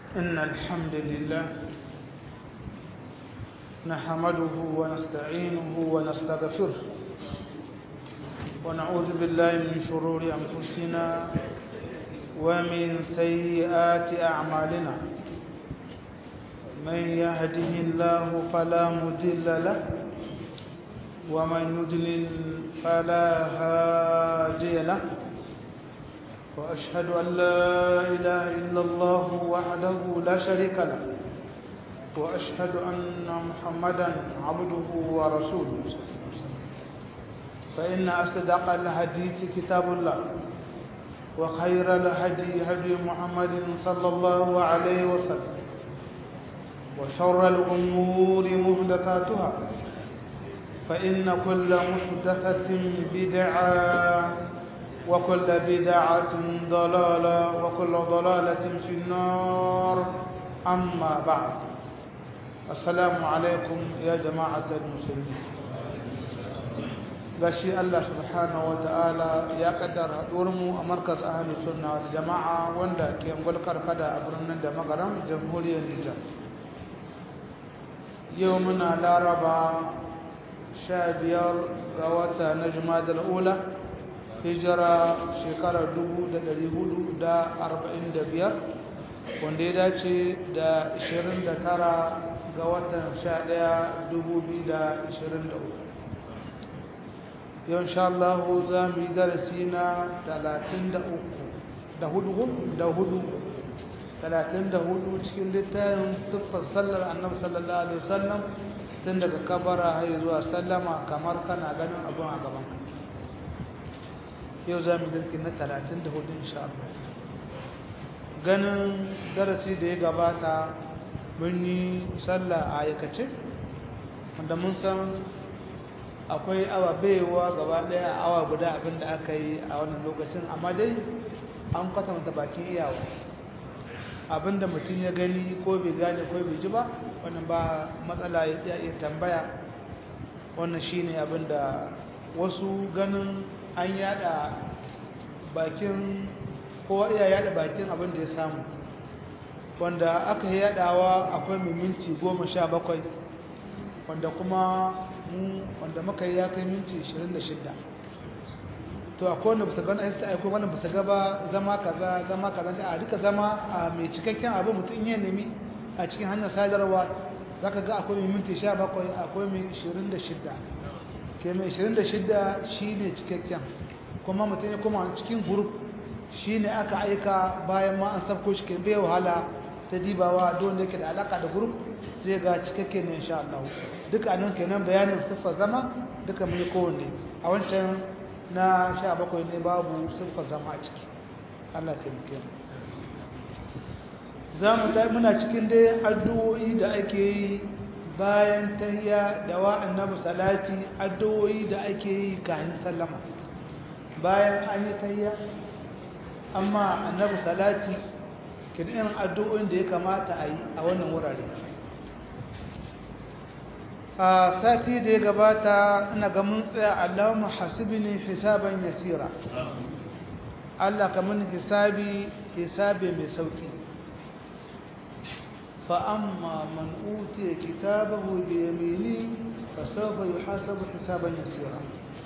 إن الحمد لله نحمده ونستعينه ونستغفره ونعوذ بالله من شرور أنفسنا ومن سيئات أعمالنا من يهده الله فلا مضل له ومن يضلل فلا هادي له وأشهد أن لا إله إلا الله وحده لا شريك له وأشهد أن محمدا عبده ورسوله فإن أصدق الحديث كتاب الله وخير الهدي هدي محمد صلى الله عليه وسلم وشر الأمور محدثاتها فإن كل محدثة بدعة وكل بدعة ضلالة وكل ضلالة في النار أما بعد السلام عليكم يا جماعة المسلمين gashi Allah subhanahu wa ta'ala ya kaddara mu a markaz ahli sunna wal jama'a wanda ke ngulkar kada a birnin da magaram jamhuriyar Nijar yau muna laraba sha biyar ga wata na jumadal ula hijira shekarar 445 wanda ya dace da 29 ga watan 11 2023 yau insha Allah za mu yi darasi na 33 da hudu da hudu 34 cikin littafin siffar sallar annabi sallallahu alaihi wasallam tun daga kabara har zuwa sallama kamar kana ganin abin a gaban ka yau za mu yi darasi na 34 insha Allah ganin darasi da ya gabata mun yi sallah a aikace wanda mun san akwai awa baiwa gaba daya awa guda abin da aka yi a wannan lokacin amma dai an kwatanta bakin iyawa abinda mutum ya gani ko bai gane ko bai ji ba wannan ba matsala ya iya tambaya wannan shine abinda wasu ganin an yada bakin kowa iya yada bakin abinda ya samu wanda aka yi yadawa akwai mai minti goma sha bakwai wanda kuma mu wanda muka yi ya kai minti 26 to akwai wanda bisa gana aiki aiko wanda bisa gaba zama kaza zama kaza a duka zama a mai cikakken abu mutum ya nemi a cikin hanyar sadarwa zaka ga akwai mai minti 17 akwai mai 26 ke mai 26 shine cikakken kuma mutum ya koma cikin group shine aka aika bayan ma an sabko shi ke bai wahala ta dibawa don da yake da alaka da group zai ga cikakke ne insha Allah duka nan kenan bayanin siffar zama duka mun kowanne a wancan na 17 ne babu siffar zama a ciki Allah ta muke mu zamu ta muna cikin dai addu'o'i da ake yi bayan tahiyya da wa annabi salati addu'o'i da ake yi kafin sallama bayan an yi tahiyya amma annabi salati kin irin addu'o'in da ya kamata a yi a wannan wurare a sati da ya gabata ina ga mun tsaya Allahumma hasibni hisaban yasira Allah ka mun hisabi hisabi mai sauki fa amma man utiya kitabahu bi yamini fa sawfa yuhasabu hisaban yasira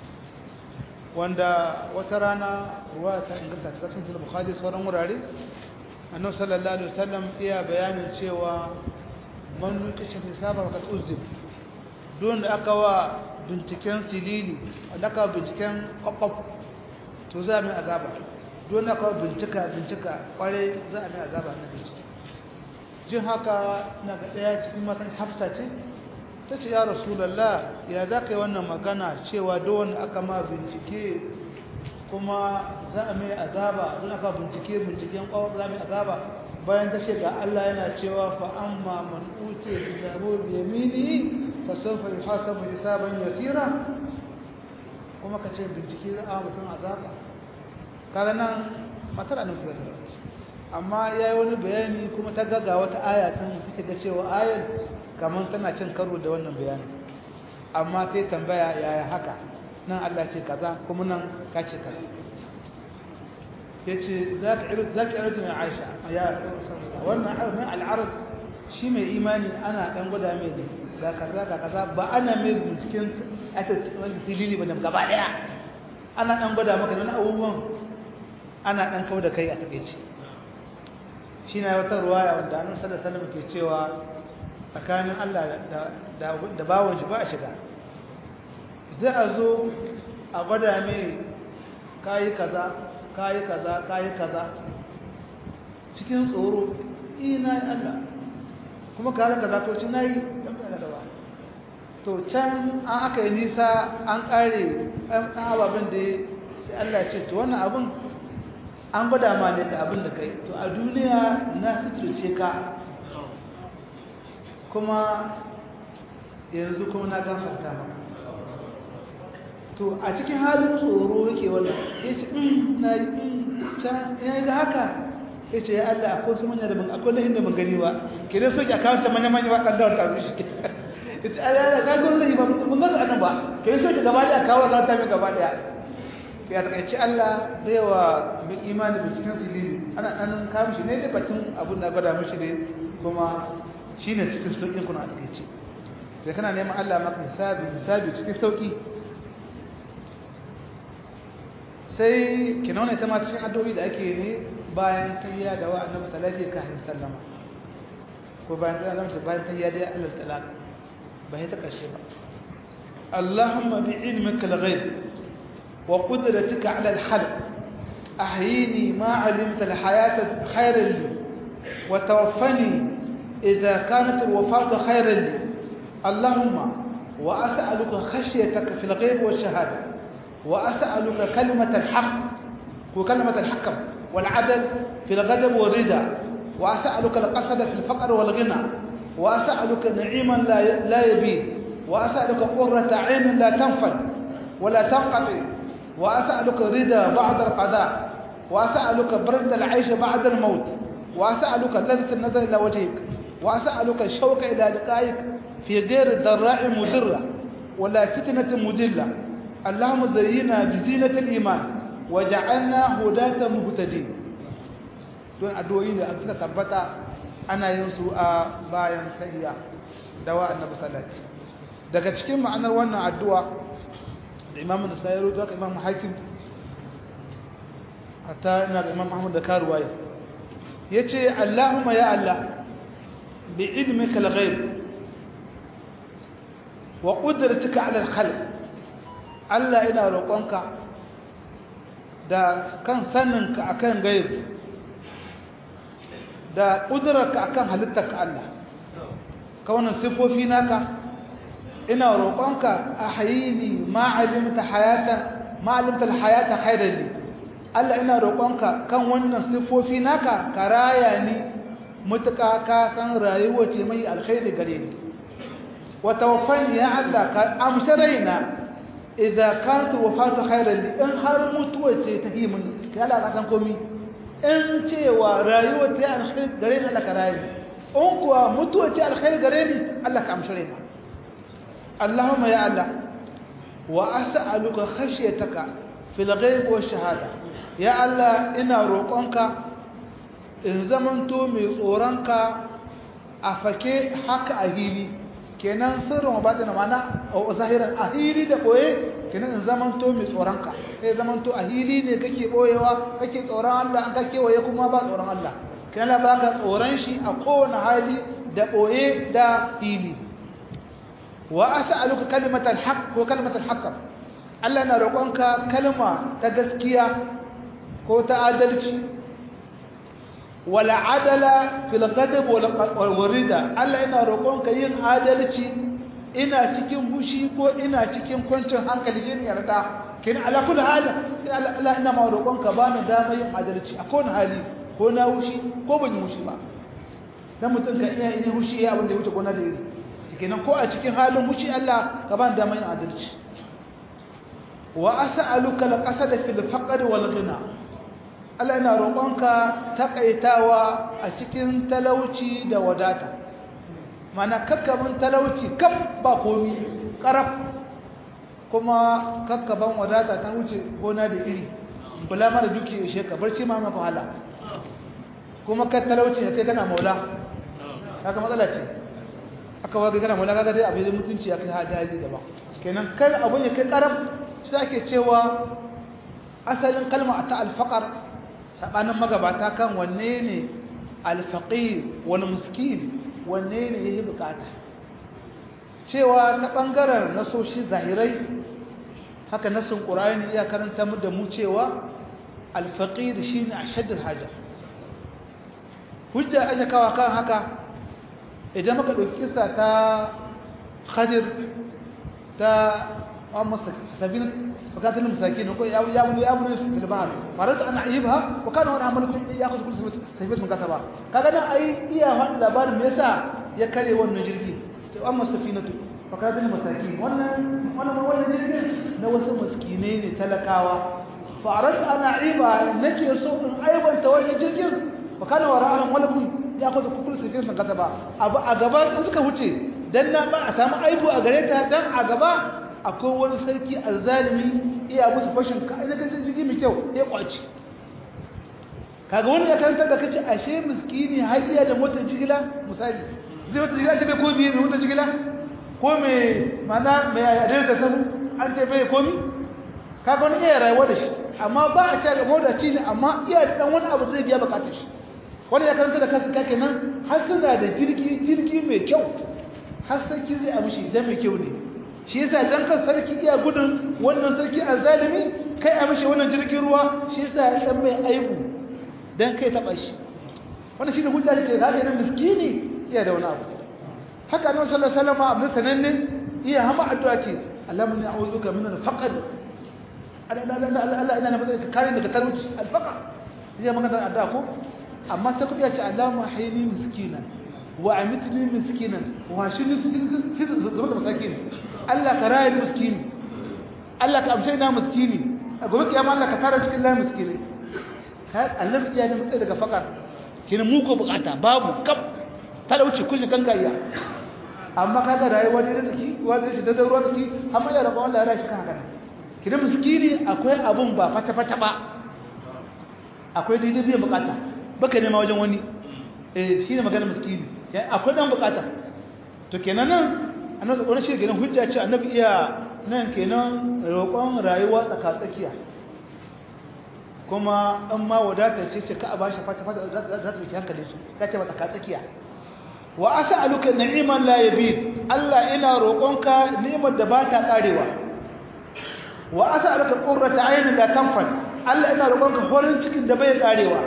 wanda wata rana ruwa ta inganta ta cikin Bukhari sauran wurare annabi sallallahu alaihi wasallam iya bayanin cewa man nuqisha hisaba fa uzib don da aka wa binciken silili da aka binciken kwakwaf to za a mai azaba don aka bincika bincika kware za a mai azaba na bincike jin haka na ga ɗaya cikin matan hafsa ce ta ce ya rasulallah ya za ka yi wannan magana cewa don aka ma bincike kuma za a mai azaba don aka bincike binciken kwawar za a mai azaba bayan ta ce ga Allah yana cewa fa amma man utiya kitabu bi yaminihi fa sawfa yuhasabu hisaban yasira kuma ka ce bincike za a mutum azaba kaga nan matar annabi sallallahu alaihi wasallam amma yayi wani bayani kuma ta gaga wata aya ta take ga cewa ayar kaman tana cin karo da wannan bayani amma sai tambaya yaya haka nan Allah ce kaza kuma nan ka ce kaza yace zaka iru zaka iru mai Aisha ya wannan mai al'arad shi mai imani ana dan gwada mai ne ga kaza ga kaza ba ana mai binciken wani silili ba gaba daya ana dan gwada maka wani abubuwan ana dan kawo da kai a takeici shi na wata ruwaya wanda annabi sallallahu alaihi wasallam ke cewa tsakanin Allah da da bawon shi ba a shiga zai a zo a gwada mai kayi kaza kayi kaza kayi kaza cikin tsoro ina Allah kuma kaza kaza ko ci nayi dan kaza da ba to can an aka yi nisa an kare an ababen da sai Allah ya ce to wannan abin an gwada ma ne da abin da kai to a duniya na suturce ka kuma yanzu kuma na gafarta maka to a cikin halin tsoro yake wannan ya ce na yi can ya yi da haka ya ce ya Allah akwai su manya da ban akwai lahin da ban gani ba ke dai soke a kawo ta manya manya ba ɗan gawar tafi shi ya ce Allah ya ga lahi ba mun gaza anan ba ke dai soke gaba ɗaya kawo za ta mai gaba ɗaya ya takaici Allah bai wa mai imani da cikin silili ana ɗan kawo shi ne da batun abin da gwada mishi ne kuma shi ne cikin sauƙin kuna a takaici sai kana neman Allah maka hisabi hisabi cikin sauƙi sai ki nuna ita ma cikin addu'o'i da ake ne bayan tayya da wa annabi sallallahu alaihi wasallam sallama ko bayan tayya da bayan tayya da Allah talaq ba ta karshe ba Allahumma bi ilmika al-ghaib wa qudratika ala al-khalq ahyini ma 'alimta al-hayata khayran li wa tawaffani idha kanat al-wafatu khayran li Allahumma wa as'aluka khashyataka fil ghaib wa shahada وأسألك كلمة الحق وكلمة الحكم والعدل في الغضب والرضا وأسألك القصد في الفقر والغنى وأسألك نعيما لا لا يبيد وأسألك قرة عين لا تنفد ولا تنقطع وأسألك رضا بعد القضاء وأسألك برد العيش بعد الموت وأسألك لذة النظر إلى وجهك وأسألك الشوق إلى لقائك في غير ضراء مضرة ولا فتنة مضلة اللهم زينا بزينة الإيمان وجعلنا هداة مهتدين don addu'o'i da aka tabbata ana yin su a bayan tahiyya dawa annabi sallallahu daga cikin ma'anar wannan addu'a da Imam Nasa'i da Imam Hakim hatta ina ga Imam Ahmad da Karuwaya yace Allahumma ya Allah bi ilmika al-ghaib wa qudratika 'ala al-khalq Allah ina roƙonka da kan saninka akan gaib da ƙudurarka akan halittarka Allah ka wannan sifofi naka ina roƙonka a hayini ma'alimta hayata ma'alimta hayata khairan Allah ina roƙonka kan wannan sifofi naka ka raya ni mutuka ka san rayuwa ce mai alkhairi gare ni wa tawaffani ya Allah ka amshi raina idza kanat wafatu khairan li in har mutuwa ce ta himin kai Allah ka san komai in cewa rayuwa ta alkhairi gare ni Allah ka rayu in kuwa mutuwa ce alkhairi gare ni Allah ka amshi raina Allahumma ya Allah wa as'aluka khashyataka fil ghaib wa shahada ya Allah ina roƙonka in zamanto mai tsoronka a fake haka a hili kenan sirrin ba da mana a zahiran a hili da boye kenan in zamanto mai tsoronka sai zamanto a hili ne kake boyewa kake tsoron Allah an kake waye kuma ba tsoron Allah kenan ba ka tsoron shi a kowane hali da boye da hili wa as'aluka kalimatal haqq ko kalimatal haqq Allah na roƙonka kalma ta gaskiya ko ta adalci wala adala fil ghadab wal rida Allah ina roƙonka yin adalci ina cikin bushi ko ina cikin kwancin hankali shi ne yarda kin ala kulli hali Allah ina ma roƙonka ba ni dama yin adalci a kowane hali ko na wushi ko ban yi wushi ba dan mutum ka iya yin wushi ya abin da ya wuce gona da iri kenan ko a cikin halin wushi Allah ka ba ni dama yin adalci wa as'aluka al-qasada fil faqr wal ghina Allah ina roƙonka takaitawa a cikin talauci da wadata mana kakkaban talauci kaf ba komi karaf kuma kakkaban wadata ta wuce gona da iri bula mara duki ishe ka barci ma maka wahala kuma ka talauci ya kai kana maula haka matsala ce aka waga kana maula kaga dai abin da mutunci ya kai hajji gaba kenan kai abun ya kai karam shi ake cewa asalin kalma ta alfaqar sabanin magabata kan wanne ne alfaqir wal miskin wanne ne yake bukata cewa ta bangaren nasoshi zahirai haka nasin qur'ani ya karanta mu da mu cewa alfaqir shine ashaddul haja hujja aka kawa kan haka idan muka dauki kissa ta khadir ta amma sabina فكانت المساكين يقول يا يا يا ابن في البحر فردت ان اعيبها وكان وانا عملكم ياخذ كل سيفه من كتبا kaga nan ai iya wannan labarin me yasa ya kare wannan jirgi to amma safinatu fakarat masakin wannan wannan wannan jirgin na wasu miskinai ne talakawa farat ana aiba nake so in aibanta wannan jirgin fa kana wara'ahum walakum ya'khudhu kullu safirin min kataba abu a gaba in suka wuce dan na ba a samu aibu a gare ta dan a gaba akwai wani sarki azzalimi iya musu fashin ka ina kan jirgi mai kyau ya kwaci kaga wani ya karanta da kace ashe miskini har iya da motar jigila misali zai motar jigila ce bai ko biye mai motar jigila ko mai mana mai adar da samu an ce bai komi kaga wani iya rayuwa da shi amma ba a ce ga mota ci ne amma iya da dan wani abu zai biya bukatar shi wani ya karanta da kansa kake nan har suna da jirgi jirgi mai kyau har sarki zai amshi dan mai kyau ne shi yasa dan kan sarki iya gudun wannan sarki azalimi kai a mishi wannan jirgin ruwa shi yasa ya dan mai aibu dan kai taba shi wannan shine hujja da ke ga nan miskini iya da wani abu haka annabi sallallahu alaihi wasallam abin sananne iya hama addu'a ce Allahumma a'udhuka min al-faqr Allah Allah ina nafi ka kare daga talauci al-faqr iya magana addu'a ko amma ta kudi ya ce Allahumma hayni miskinan wa amitni miskinan wa shini fi zama da masakin Allah ka raye miskini Allah ka amshe na miskini a gobe kiyama Allah ka tara cikin layin miskini ka annabi iya ne mutai daga fakar kina mu ko bukata babu kaf talauci kushi kan gayya amma kaga rayuwa ne da ki wanda shi da ruwa take amma ya rabu Allah ya rashi kan haka kina miskini akwai abun ba fata fata ba akwai daidai biyan bukata baka nema wajen wani eh shine magana miskini akwai dan bukata to kenan nan annabi wani shi kenan hujja ce annabi iya nan kenan roƙon rayuwa tsakatsakiya kuma an ma wadata ce ce ka a bashi fata fata za ta rike hankali su ta ce ba tsakatsakiya wa as'aluka ni'man la yabid Allah ina roƙonka ni'imar da ba ta karewa wa as'aluka qurrata aynin la tanfad Allah ina roƙonka horin cikin da bai karewa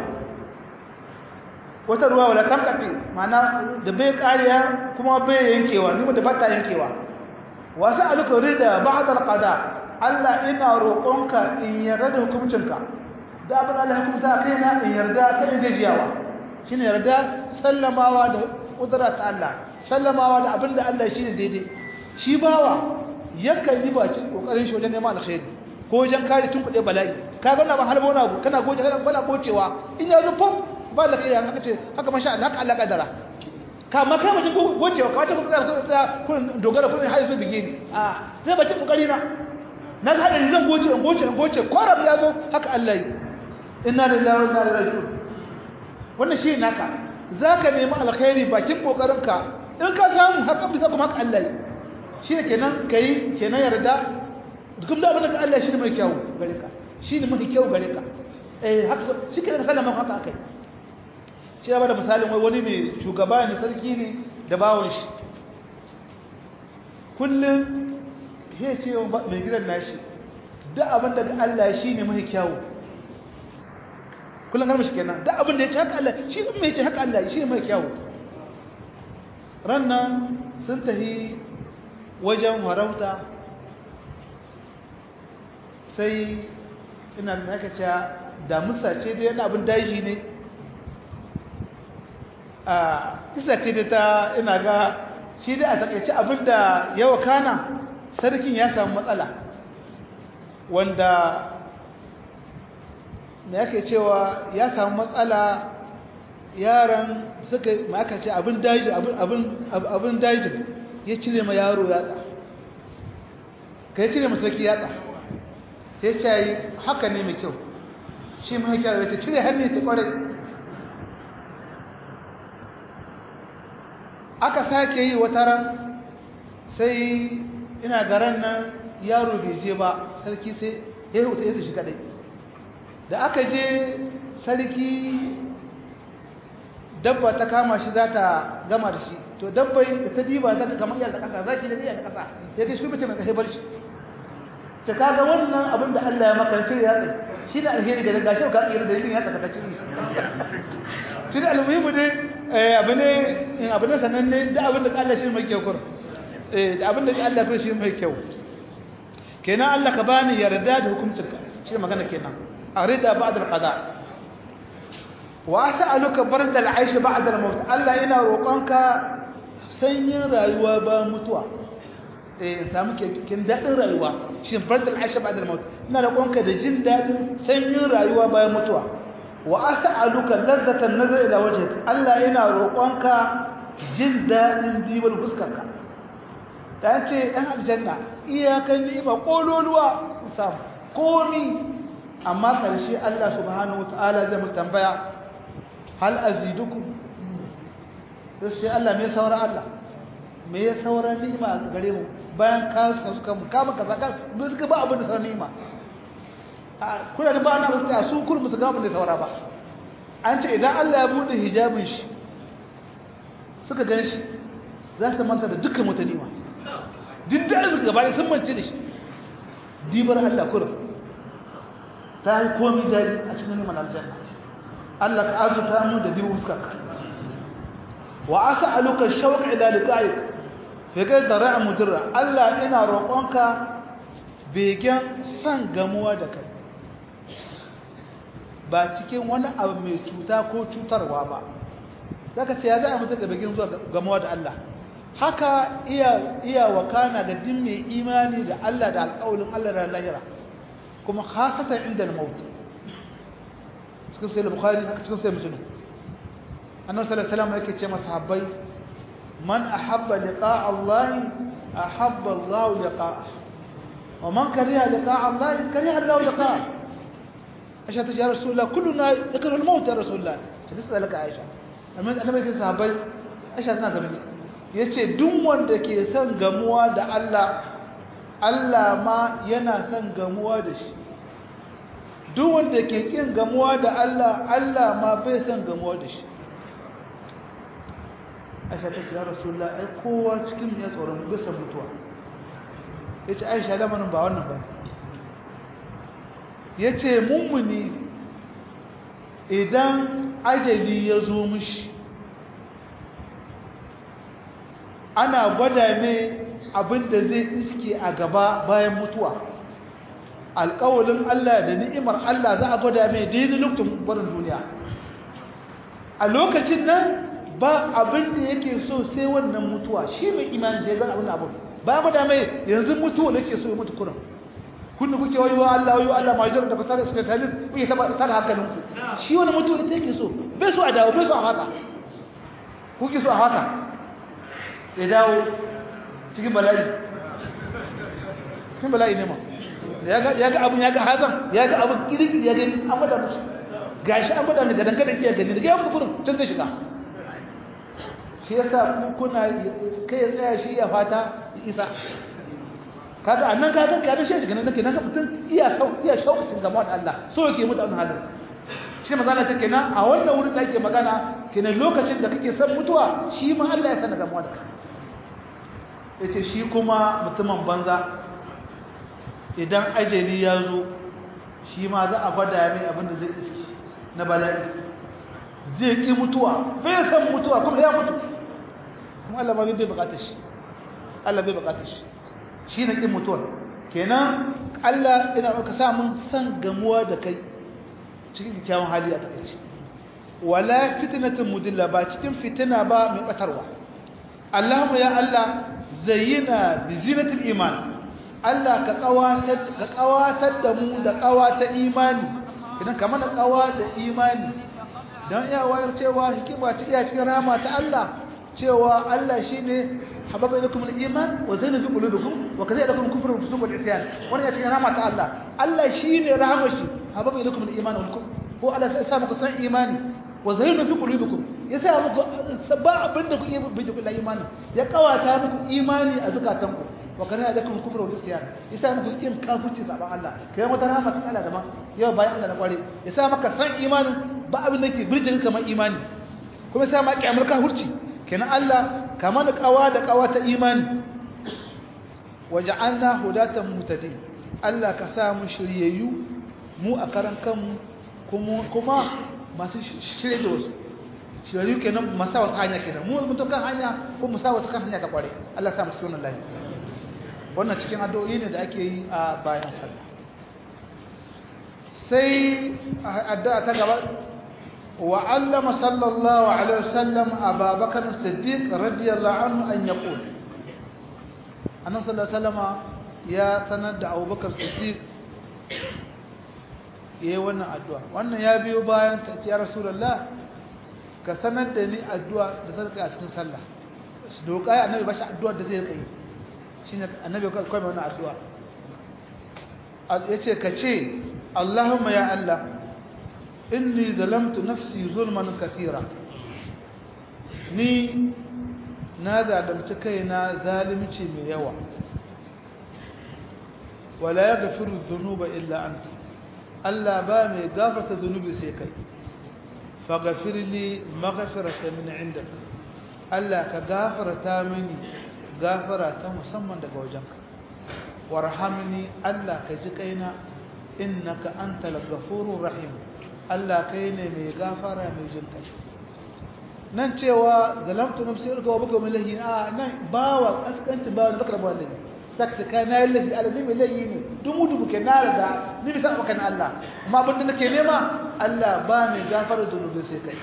wata ruwa wala tamkafi mana da bai kariya kuma bai yankewa ni da bata yankewa wasu aluka rida ba'd alqada Allah ina roƙonka in yarda da hukuncinka da abin Allah hukunta kaina in yarda kai gajiyawa shine yarda sallamawa da kudura ta Allah sallamawa da abin da Allah shine daidai shi bawa yakan yi bakin kokarin shi wajen neman alkhairi ko wajen kare tun kuɗe bala'i ka ga na ba halbo na abu kana goce kana bana gocewa in ya zo fam ba da kai haka ce haka masha Allah haka Allah kadara ka ma kai mutum gocewa ka wata ku tsaya ku tsaya kun dogara kun hayi zo bige ni a sai bace kokari na na ga hadari zan goce in goce in goce korab ya zo haka Allah yi inna lillahi wa inna ilaihi raji'un wannan shi naka zaka nemi alkhairi bakin kokarin ka in ka samu haka bisa kuma haka Allah yi shi ne kenan kai kenan yarda duk da abin da Allah shi ne mai kyau gare ka shi ne mai kyau gare ka eh haka shi kenan sallama haka akai shi ya bada misalin wai wani ne shugaba ne sarki ne da bawon shi kullum ya ce mai gidan nashi duk abin da Allah shi ne mai kyawu kullum karmashi kenan duk abin da ya ce haka Allah shi ne mai ce haka Allah shi ne mai kyawu rannan sun tahi wajen warauta sai ina da aka ce damusa ce da yana abin daji ne a isa ce da ta ina ga shi da a takaice abinda yawa kana sarkin ya samu matsala wanda da yake cewa ya samu matsala yaran suka maka ce abin daji abin dajin ya cire ma yaro yatsa ka ya cire masarki yatsa ya ce haka ne mai kyau shi mai kyau da cire hannu ta kware aka sake yi wata ran sai ina garan nan yaro bai je ba sarki sai ya huta ya shi kadai da aka je sarki dabba ta kama shi za ta gama da shi to dabbai da ta diba ta kamar iya da kasa zaki da iya da kasa ya ga shi mutum mai kashe barci ta kaga wannan abin da Allah ya maka ce ya tsaye shi da alheri da gashi ka tsira da yin ya tsaka ta ciki shi da almuhimu dai abu ne in abu ne sananne da abin da Allah shi mai kyau kur eh da abin da Allah ya shi mai kyau kenan Allah ka bani yarda da hukuncinka shi magana kenan arida ba'da al-qada wa as'aluka barda al-aish ba'da al-maut Allah ina roƙonka sanyin rayuwa ba mutuwa eh in samu kin dadin rayuwa shin barda al-aish ba'da al-maut ina roƙonka da jin dadin sanyin rayuwa bayan mutuwa wa as'aluka ladzatan nazar ila wajhik Allah ina roƙonka jin dadin dibar fuskarka ta ce ɗan aljanna iyakan ni'ima kololuwa su samu komi amma ƙarshe Allah subhanahu wata'ala zai musu tambaya hal azidukum sai ce Allah me saura Allah me ya saura ni'ima a gare mu bayan ka suka suka mu kama kaza ka ba suka ba abin da saura ni'ima kuna da ba na wasu a su kur musu ga abin da saura ba an ce idan Allah ya bude hijabin shi suka gan shi za su manta da dukkan wata ni'ima duk da arziki gaba sun mance da shi dibar Allah kurum ta yi komi daji a cikin neman aljanna Allah ka arzuta mu da dibar fuskarka wa asa aluka shauq ila liqa'ik fa ga dara'a mudirra Allah ina roƙonka begen san gamuwa da kai ba cikin wani abu mai cuta ko cutarwa ba zaka ce ya za a mutu da begen zuwa gamuwa da Allah haka iya iya wakana ga din mai imani da Allah da alƙawarin Allah da lahira kuma khasatan inda al-maut cikin sai bukhari haka cikin sai muslim annabi sallallahu alaihi wasallam yake ce masahabbai man ahabba liqa'a Allah ahabba Allah liqa'ah wa man kariha liqa'a Allah kariha Allah liqa'ah aisha ta ya rasulullah kulluna yakru al-maut ya rasulullah sai sai laka aisha amma annabi yake sahabbai aisha tana gaba ne ya ce duk wanda ke son gamuwa da Allah Allah ma yana son gamuwa da shi duk wanda ke kin gamuwa da Allah Allah ma bai son gamuwa da shi Aisha ta ce ya Rasulullah ai kowa cikin ya tsoron bisa mutuwa yace Aisha lamarin ba wannan ba yace mummuni idan ajali ya zo mishi ana gwada ne abinda zai iske a gaba bayan mutuwa alƙawalin Allah da ni'imar Allah za a gwada mai daidai lokacin barin duniya a lokacin nan ba abin da yake so sai wannan mutuwa shi mai imani da ya gani abin abin ba gwada mai yanzu mutuwa da ke so ya mutu kuran kun kuke wayo Allah wayo Allah major da fasara suka talis kuke taba tsara hankalinku shi wani mutuwa ita yake so bai so a dawo bai so a haka kuke so a haka ya dawo cikin bala'i cikin bala'i ne ma ya ga abin ya ga hazan ya ga abin kirkiri ya gani an gwada musu gashi an gwada daga dangane iya gani daga yawon kufurin can zai shiga shi ya sa kuna kai ya tsaya shi ya fata ya isa kaga a nan kaga kaga shi daga nan nake nan ka mutum iya sau iya shaukacin gama da Allah so yake mutu an halin shi magana ta kenan a wannan wurin da ake magana kenan lokacin da kake son mutuwa shi ma Allah ya sana gamuwa da kai yace shi kuma mutumin banza idan ajali ya zo shi ma za a fada mai abin da zai iski na bala'i zai ki mutuwa bai san mutuwa kuma ya mutu kuma Allah ma bai bukatar shi Allah bai bukatar shi shi na kin mutuwar kenan Allah ina ka sa mun san gamuwa da kai cikin kyakkyawan hali a takaice wala fitnatun mudilla ba cikin fitina ba mai batarwa Allahumma ya Allah zayyina bi zinatil iman Allah ka kawatar ka kawatar da mu da kawata imani idan ka mana kawa da imani dan iya wayar cewa hikima ta iya cikin rahama ta Allah cewa Allah shine hababa ilakum al-iman wa zaina fi qulubikum wa kadhalika lakum kufru wa fusuq wal isyan wannan ya cikin rahama ta Allah Allah shine rahamar shi hababa ilaykum al-iman wal kufr ko Allah sai sa muku san imani wa zayyana fi qulubikum ya sa muku ba abinda ku iya bi ku da imani ya kawata muku imani a zakatanku wa kana alaikum kufru wal isyan ya sa muku kin kafirci saban Allah kai wata rahama ta Allah da ma yau bayan Allah da kware ya sa maka san imanin ba abin da ke birjin kamar imani kuma sai ma kiyamar kafirci kenan Allah kamar da kawa da kawa ta imani waja'alna hudatan mutadin Allah ka sa mu shiryayyu mu a karan kanmu kuma kuma masu shirye da wasu shiryayyu kenan masa wasu hanya kenan mu mun kan hanya ko mu sa wasu kan hanya ta kware Allah sa mu cikin wannan lafiya wannan cikin addu'o'i ne da ake yi a bayan sallah sai addu'a ta gaba وعلم صلى الله عليه وسلم أبا بكر الصديق رضي الله عنه أن يقول أنا صلى الله عليه وسلم يا سند أبو بكر الصديق yi wannan addu'a wannan ya biyo bayan ta ce ya rasulullah ka sanar da ni addu'a da ta rika a cikin sallah shi doka ya annabi ba shi addu'a da zai kai shine annabi kai mai wannan addu'a yace ka ce Allahumma ya Allah inni zalamtu nafsi zulman kathira ni na zalunci kaina zalunci mai yawa wala yaghfiru dhunuba illa anta Allah ba mai gafarta zunubi sai kai faghfir li maghfiratan min indak Allah ka gafarta mini gafara ta musamman daga wajenka warhamni Allah ka ji kaina innaka antal ghafurur rahim Allah kai ne mai gafara mai jin kai nan cewa zalamtu nafsi ilka wa buka milahi a nan bawa kaskancin bawa da zakar bawa lahi saka kai na lahi alabi mai lahi ne dumu dumu ke na da ni bisa maka na Allah amma abinda nake nema Allah ba mai gafara zunubi sai kai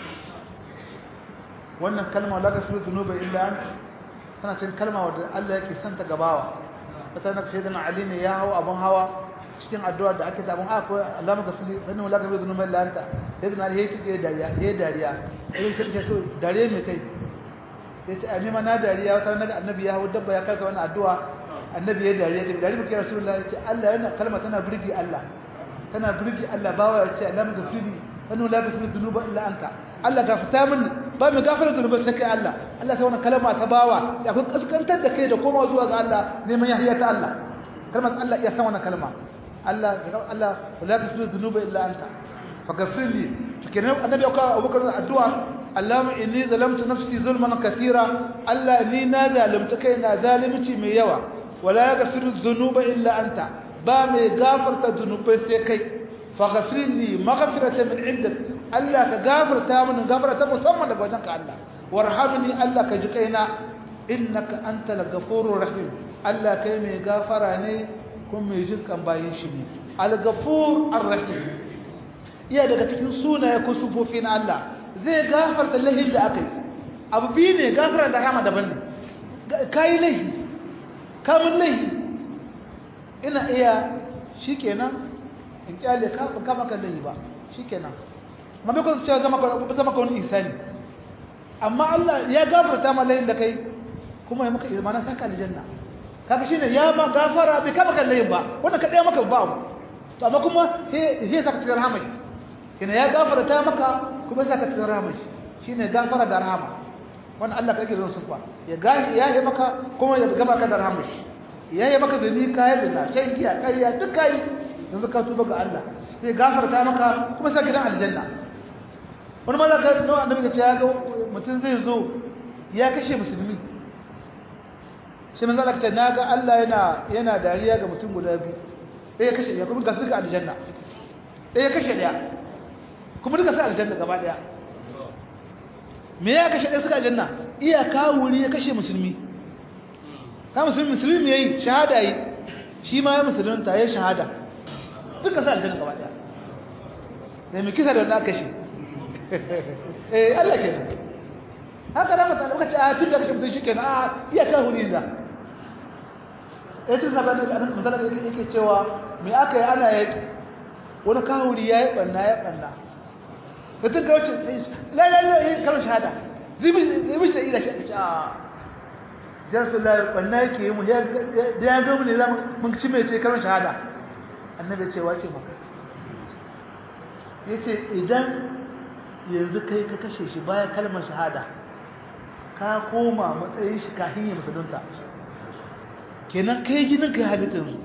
wannan kalma la gasru zunubi illa an tana cikin kalma wadda Allah yake santa gabawa wata na sayyidina Ali ne ya hawa abun hawa cikin addu'a da ake sabon a ko Allah maka fili wani wala ka bai zunuban lanta sai da ya yi dariya ya dariya sai sai sai to dariya me kai sai ce ani ma na dariya wata naga annabi ya hawo dabba ya karka wannan addu'a annabi ya dariya ce dariya muke rasulullahi ya ce Allah yana kalma tana burgi Allah tana burgi Allah bawa ya ce Allah maka fili wani wala ka fili zunuba illa anka Allah gafarta min ba mu gafara zunuban sai kai Allah Allah sai wannan kalma ta bawa ya kun kaskantar da kai da koma zuwa ga Allah neman yahiya ta Allah kalmar Allah ya san wannan kalma Allah Allah la taghfiru dhunuba illa anta faghfir li to kenan annabi aka abubakar addu'a Allahumma inni zalamtu nafsi zulman katira Allah ni na zalimta kaina zalimci mai yawa wala yaghfiru dhunuba illa anta ba mai gafarta dhunubai sai kai faghfir li maghfiratan min indak Allah ka gafarta min gafarta musamman daga wajenka Allah warhamni Allah ka ji kaina innaka antal ghafurur rahim Allah kai mai gafara ne kuma mai jin kan bayin shi ne al-ghafur ar-rahim iya daga cikin sunaye ko sufofi na Allah zai gafarta lahin da aka yi abu biyu ne gafara da rahama daban ne kai lahi kamun lahi ina iya shikenan in kyale ka ba kama kan lahi ba shikenan ma bai kun cewa zama ka zama ka wani isani amma Allah ya gafarta ma lahin da kai kuma ya maka imana saka aljanna kaga shine ya ma gafara bai kama kan layin ba wannan kadai maka ba abu to amma kuma he he saka cikin rahama kina ya gafara ta maka kuma saka cikin rahama shine gafara da rahama wannan Allah kake zon sufa ya ga ya yi maka kuma ya gaba ka da rahama ya yi maka zani kai da shan giya ƙarya duk kai yanzu ka tuba ga Allah sai gafara ta maka kuma saka gidan aljanna wani malaka no annabi ya ce ya ga mutum zai zo ya kashe musulmi sai manzo Allah ce naga Allah yana yana dariya ga mutum guda biyu ɗaya kashe ya kuma ga suka aljanna ɗaya kashe ɗaya kuma duka sai aljanna gaba ɗaya me ya kashe ɗaya suka aljanna iya kawuri ya kashe musulmi ka musulmi musulmi yayi shahada yi shi ma ya musulunta ya shahada duka sai aljanna gaba ɗaya da mai kisa da wanda aka kashe eh Allah kenan haka da mutane muka ce a tun da kashe mutum shi kenan a iya kawuri da ya ce sabar da annabi misali da yake cewa me aka yi ana yaki wani kawuri ya yi ɓanna ya ɓanna mutum ka wuce lalala ya yi kalmar shahada zibi shi da ila shi aka ce a jar su lalala ɓanna yake yi mu da ya zo mu ne za mun ci mai ce kalmar shahada annabi ce wace maka yace idan yanzu kai ka kashe shi bayan kalmar shahada ka koma matsayin shi kafin ya musulunta kenan kai jinin kai halitta yanzu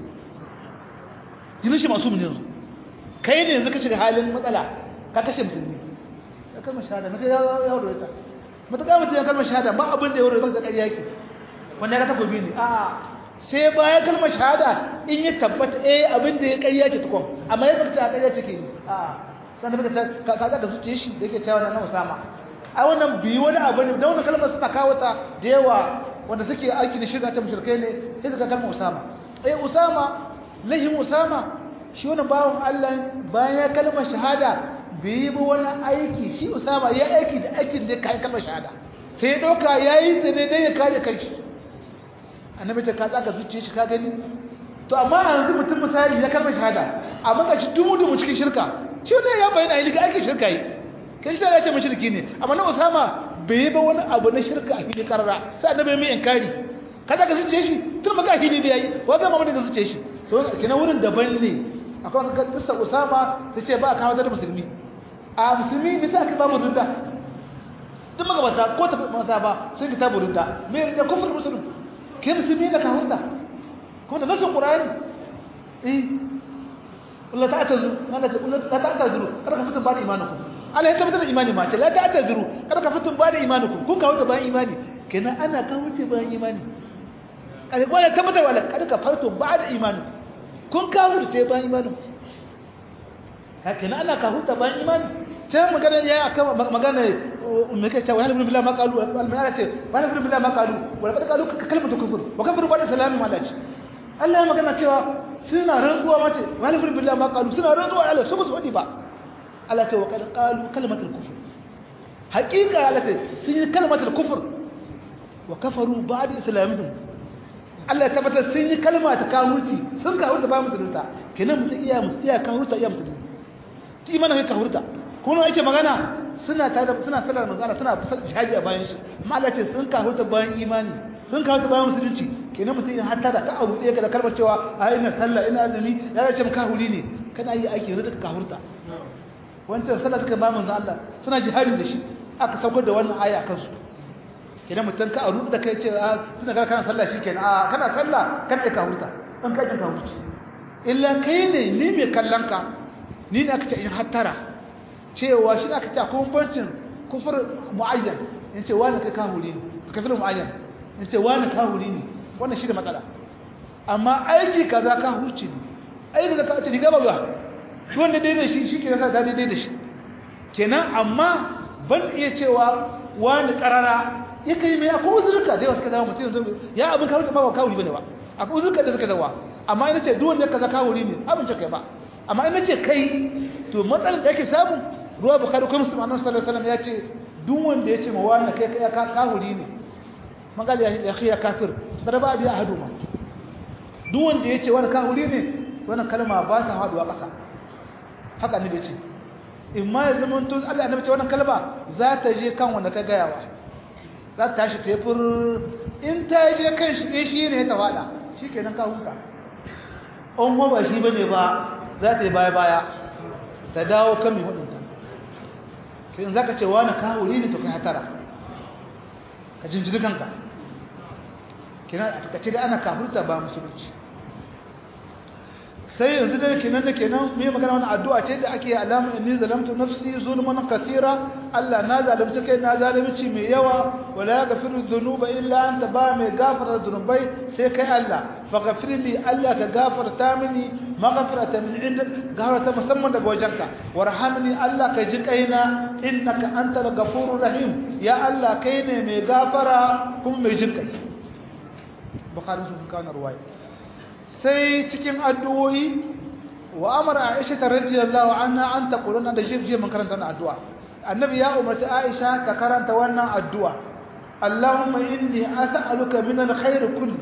jinin shi masu mun yanzu kai ne yanzu ka shiga halin matsala ka kashe musulmi ya kalmar shahada mata ya wuri ta mata ka mutum ya kalmar shahada ba abin da ya wuri ba ta ƙarya yake wanda ya ka takobi ne a sai baya kalmar shahada in ya tabbata eh abin da ya ƙarya ce tukun amma ya zarta a ƙarya ce ke yi a sannan muka ka ka da zuciya shi da yake cewa na Usama ai wannan bi wani abu ne da wannan kalmar suna kawo ta da yawa wanda suke aiki da shirka ta mushrikai ne sai suka kalmar Usama eh Usama lahin Usama shi wani bawon Allah bayan ya kalmar shahada bai yi ba wani aiki shi Usama ya aiki da aikin da kai kalmar shahada sai ya dauka yayi ta ne dan ya kare kanshi annabi ta ka tsaka zuciya shi ka gani to amma yanzu mutum misali ya kalmar shahada amma ka shi dumu dumu cikin shirka shi ne ya bayyana yi ga aikin shirka yi kai shi da ya ce mushriki ne amma na Usama bai yi ba wani abu na shirka a fili karara sai annabi mai inkari kada ka zuciye shi tun maka fili bai yi wa ga mamaki ka zuciye shi to kina wurin daban ne akwai ka kissa Usama sai ce ba a kawo da musulmi a musulmi bisa aka ba mu rinda duk magabata ko ta mata ba sun kita burinda me rinda kufur musulmi kai musulmi da ka hurda ko da nasu qur'ani eh Allah ta'tazu Allah la ta'tazu kada ka fitin ba da imanukum Allah ya tabbatar da imani ma ce la ta'tazu kada ka fitin ba da imanukum kun kawo da bayan imani kenan ana kawo ce bayan imani kada wala tabbatar wala kada ka farto ba da imani kun kawo ce bayan imani ka kenan ana kawo ta bayan imani can magana ya aka magana me kai cewa halin billahi ma qalu al-mala ce wala billahi ma qalu wala kada qalu kalmatu kufur wa kafaru ba da salamin ma Allah Allah ya magana cewa suna rantsuwa mace wani firin billah ma kalu suna rantsuwa Allah su musu wadi ba Allah ta wa qalu kalmatul kufr haqiqa Allah ta sun yi kalmatul kufr wa kafaru ba'da islamihim Allah ya tabbatar sun yi kalma ta kafirci sun kafirta ba musulunta kenan mutum iya musu iya kafirta iya musulunta ti mana kai kafirta kuma yake magana suna tada suna sallar manzo Allah suna jihadi a bayan shi amma Allah ce sun kafirta bayan imani sun kawo bayan musulunci kenan mutum ya hatta da ka abu ɗaya ga da kalmar cewa a ina sallah ina azumi ya ce maka huli ne kana yi aiki da ka hurta wancan sallah suka ba manzo Allah suna jihadi da shi aka saukar da wannan aya akan su kenan mutum ka aru da kai ce a tunda kana kana sallah shikenan a kana sallah kana ka hurta dan ka ka hurta illa kai ne ni mai kallon ka ni ne aka ce in hattara cewa shi aka ce akwai bancin kufur muayyan in ce wani kai ka huli ne kafir muayyan in ce wani kahuri ne wannan shi da matsala amma aiki kaza kahurci ne aiki da ka ce riga ba ba wanda daidai shi shi ke nasa ta daidai da shi kenan amma ban iya cewa wani karara ya kai mai akwai uzurka da yawa suka zama mutum yanzu ya abin kahurci ba ba kahuri bane ba akwai uzurka da suka zawa amma ina ce duk wanda kaza kahuri ne abin ce kai ba amma ina ce kai to matsalar da yake samu ruwa bukhari ko muslim annabi sallallahu alaihi wasallam ya ce duk wanda ya ce ma wani kai kai kahuri ne magal ya khiya kafir daraba bi ahaduma duk wanda yace wani kahuri ne wannan kalma ba ta haduwa kasa haka ne bace in ma ya zama to Allah annabi ce wannan kalma za ta je kan wanda ka gayawa za ta tashi tefur in ta je kan shi ne shi ne ta fada shikenan ka huta on ba shi bane ba za ta yi baya baya ta dawo kan mai hudunta kin zaka ce wani kahuri ne to kai hatara ka jinjiri kanka kina a takaice da ana kafirta ba musulunci sai yanzu da kenan da kenan me magana wannan addu'a ce da ake alamu inni zalamtu nafsi zulman kathira Allah na zalunta kai na zalunci mai yawa wala yaghfiru dhunuba illa anta ba mai gafara dhunubai sai kai Allah faghfir li Allah ka gafarta mini maghfirata min indak gafarta musamman daga wajenka warhamni Allah ka ji kaina innaka antal ghafurur rahim ya Allah kai ne mai gafara kuma mai jin kai bukhari sun kana ruwaya sai cikin addu'o'i wa amara aisha radiyallahu anha an taquluna da jibi mun karanta wannan addu'a annabi ya umarci aisha ta karanta wannan addu'a allahumma inni as'aluka min alkhair kulli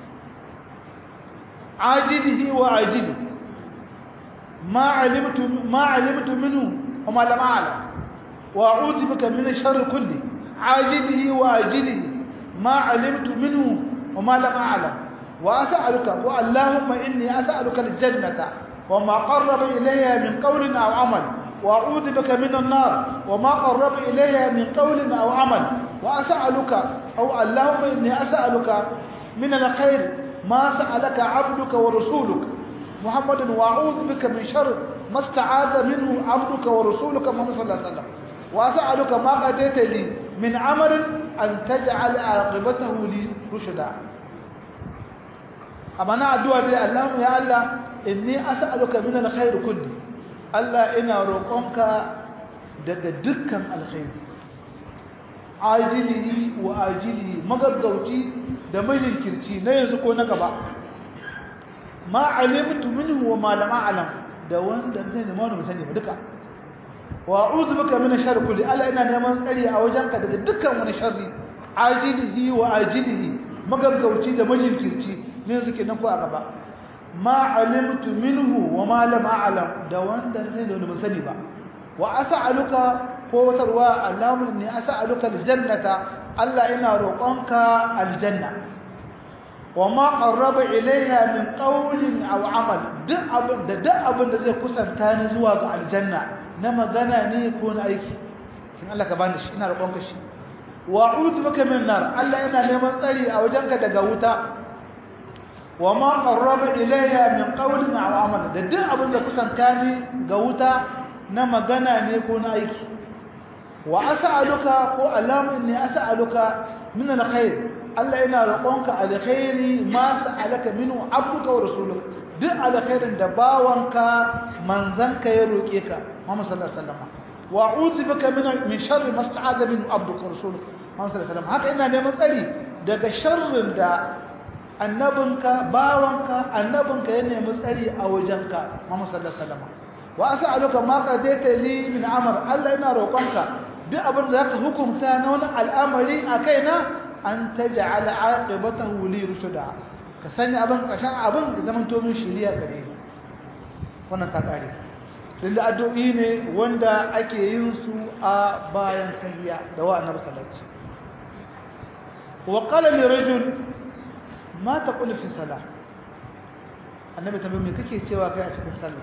ajilihi wa ajili ma alimtu ma alimtu minhu wa ma lam a'lam wa a'udhu bika min sharri kulli ajilihi wa ajilihi ma alimtu minhu wa ma lam a'lam وأسألك اللهم إني أسألك الجنة وما قرب إليها من قول أو عمل وأعوذ بك من النار وما قرب إليها من قول أو عمل وأسألك أو اللهم إني أسألك من الخير ما سألك عبدك ورسولك محمد وأعوذ بك من شر ما استعاذ منه عبدك ورسولك محمد صلى الله عليه وسلم وأسألك ما قديت لي من عمل أن تجعل عاقبته لي رشدا أما أنا أدعو دي اللهم يا الله إني أسألك من الخير كله الله إنا روقك daga dukkan alkhairi ajilihi wa ajilihi magaggauci da majinkirci na yanzu ko na gaba ma alimtu minhu wa ma lam a'lam da wanda zai nemi wani mutane ba duka wa a'udhu bika min sharri kulli alla ina neman tsari a wajenka daga dukkan wani sharri ajilihi wa ajilihi magaggauci da majinkirci ne yanzu kenan ko a gaba ma alimtu minhu wa ma lam a'lam da wanda zai nemi wani sani ba wa as'aluka ko wata ruwa Allahumma inni as'aluka aljannata Allah ina roƙonka aljanna wa ma qarraba ilayha min qawlin aw amal duk abin da duk abin da zai kusanta ni zuwa ga aljanna na magana ne ko na aiki kin Allah ka bani shi ina roƙonka shi wa a'udhu bika min nar Allah ina neman tsari a wajenka daga wuta wa ma qarraba ilayha min qawlin aw amal da duk abin da kusanta ni ga wuta na magana ne ko na aiki wa as'aluka ko alamu inni as'aluka min alkhair Allah ina roƙonka alkhairi ma sa'alaka minhu abduka wa rasuluka duk alkhairin da bawanka manzanka ya roƙe ka Muhammad sallallahu alaihi wasallam wa a'udhu bika min min sharri ma sta'adha minhu abduka wa rasuluka Muhammad sallallahu alaihi wasallam haka ina neman tsari daga sharrin da annabinka bawanka annabinka ya nemi tsari a wajenka Muhammad sallallahu alaihi wasallam wa as'aluka ma qadaita li min amr Allah ina roƙonka duk abin da zaka hukunta na wani al'amari a kaina an taj'al aqibatahu li rushda ka sanya abin kashan abin da zaman to min shiriya gare ni wannan ka kare lilla addu'i ne wanda ake yin su a bayan tahiyya da wa annabi sallallahu alaihi wasallam wa qala li rajul ma taqulu fi salah annabi tambaye me kake cewa kai a cikin sallah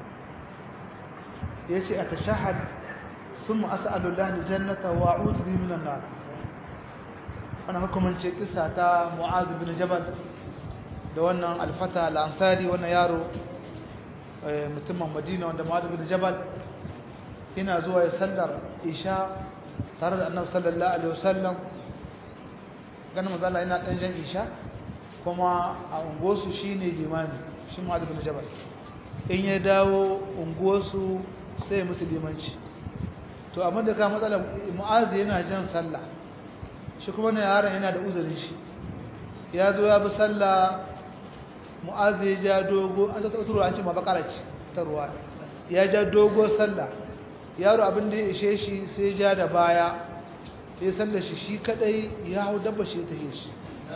yace atashahhad thumma as'alu Allah aljannata wa a'udhu bihi minan nar ana hukumance kissa ta Mu'adh bin Jabal da wannan alfata al-ansari wannan yaro mutumin Madina wanda Mu'adh bin Jabal ina zuwa ya sallar isha tare da Annabi sallallahu alaihi wasallam ganin manzo Allah ina dan jan isha kuma a unguwarsu shine limami shi Mu'adh bin Jabal in ya dawo unguwarsu sai musulmanci to amma da ka matsala mu'azi yana jan sallah shi kuma na yaron yana da uzurin shi ya zo ya bi sallah mu'azi ya ja dogo an zata turu an ce ma bakara ce ta ruwa ya ja dogo sallah yaro abin da ya ishe shi sai ja da baya sai sallar shi shi kadai ya hau dabba shi ta shi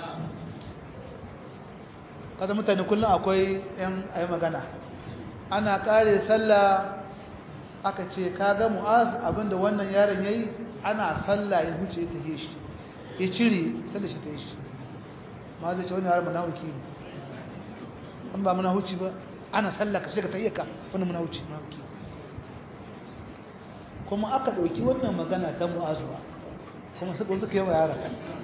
kaza mutane kullum akwai yan ayi magana ana kare sallah aka ce kaga mu'az abinda wannan yaron yayi ana sallah ya huce ta shi ya cire sallah shi ta shi ma zai ce wani yaron munafiki ne an ba muna huci ba ana sallah ka sai ka tayyaka wannan muna huci munafiki kuma aka dauki wannan magana ta mu'az ba kuma sai suka yi wa yaron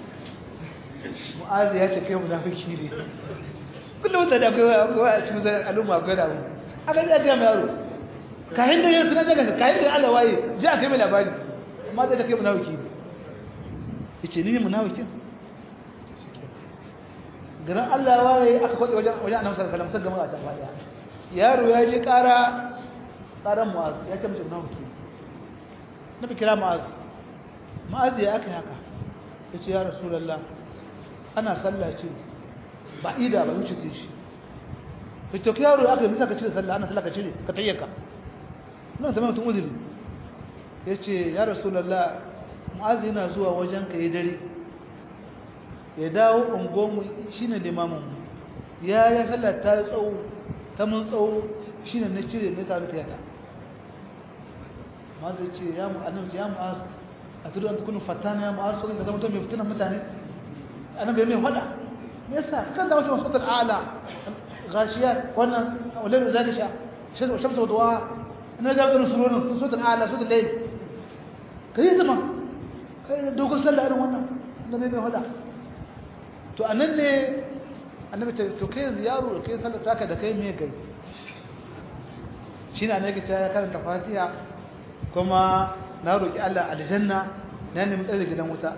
mu'az ya ce kai munafiki ne kullum da akwai a cikin al'umma akwai da mu aka ji a ga yaro kayan da yin suna daga kayan da Allah waye ji a kai mai labari amma da ta kai munawiki ya ce ni ne munawikin garin Allah waye aka kwatsa wajen wajen annabi sallallahu alaihi wasallam gama a can baya yaro ya je ƙara ƙaran mu'az ya ce mace munawiki na fi kira mu'az mu'az ya aka haka ya ce ya rasulullah ana sallah ce ba ida ba wuce shi fito ki yaro aka yi misa ka cire sallah ana sallah ka cire ka tayyaka nan zama mutum uzuri ya ce ya rasulallah mu'azi yana zuwa wajen ka yi dare ya dawo ungonmu shi ne limaminmu ya ya sallah ta tsawo ta mun tsawo shi ne na cire na taru tiyata ma'azi ce ya mu'azi ya mu'azi a tudu an tukunin fatana ya mu'azi sokin ka zama mutum mai fitinan mutane annabi mai faɗa me yasa kan da wasu masu ala gashiya wannan ulama zaka sha shamsu duwa na ga irin surorin suratul ala suratul layl kai zama kai dogon sallah irin wannan da ne mai hada to anan ne annabi ta to kai yanzu yaro da kai sallar taka da kai me kai shi ne annabi ta karanta fatiha kuma na roki Allah aljanna na nemi tsare gidan wuta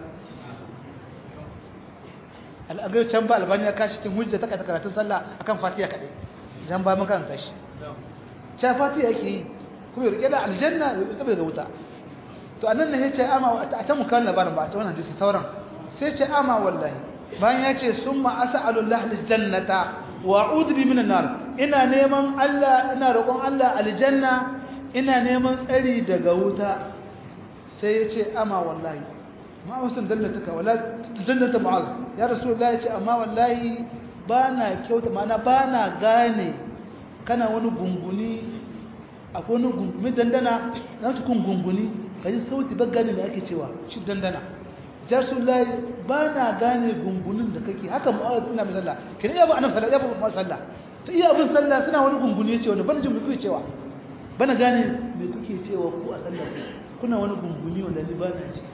al'agai can ba albani ya kashi cikin hujja ta karatun sallah akan fatiha kadai jan ba mun karanta shi cha fatiha yake yi kuma rike da aljanna ya tsabe ga wuta to anan ne yace ama a ta mukan labarin ba ta wannan hadisi sauran sai ce ama wallahi bayan ya ce summa as'alu Allah aljannata wa a'udhu bi minan nar ina neman Allah ina roƙon Allah aljanna ina neman tsari daga wuta sai ya ce ama wallahi ma wasu dallatuka wala dallata mu'az ya rasulullahi ya ce amma wallahi bana kyauta mana bana gane kana wani gunguni akwai wani gungumi dandana na cikin gunguni kaji sauti ba gane me ake cewa shi dandana ya rasulullahi bana gane gungunin da kake haka mu'az ina mai sallah kin iya ba annabi sallah ya ba sallah ta iya abin sallah suna wani gunguni yace wanda bana jin me kuke cewa bana gane me kuke cewa ku a sallah kuna wani gunguni wanda ni bana ji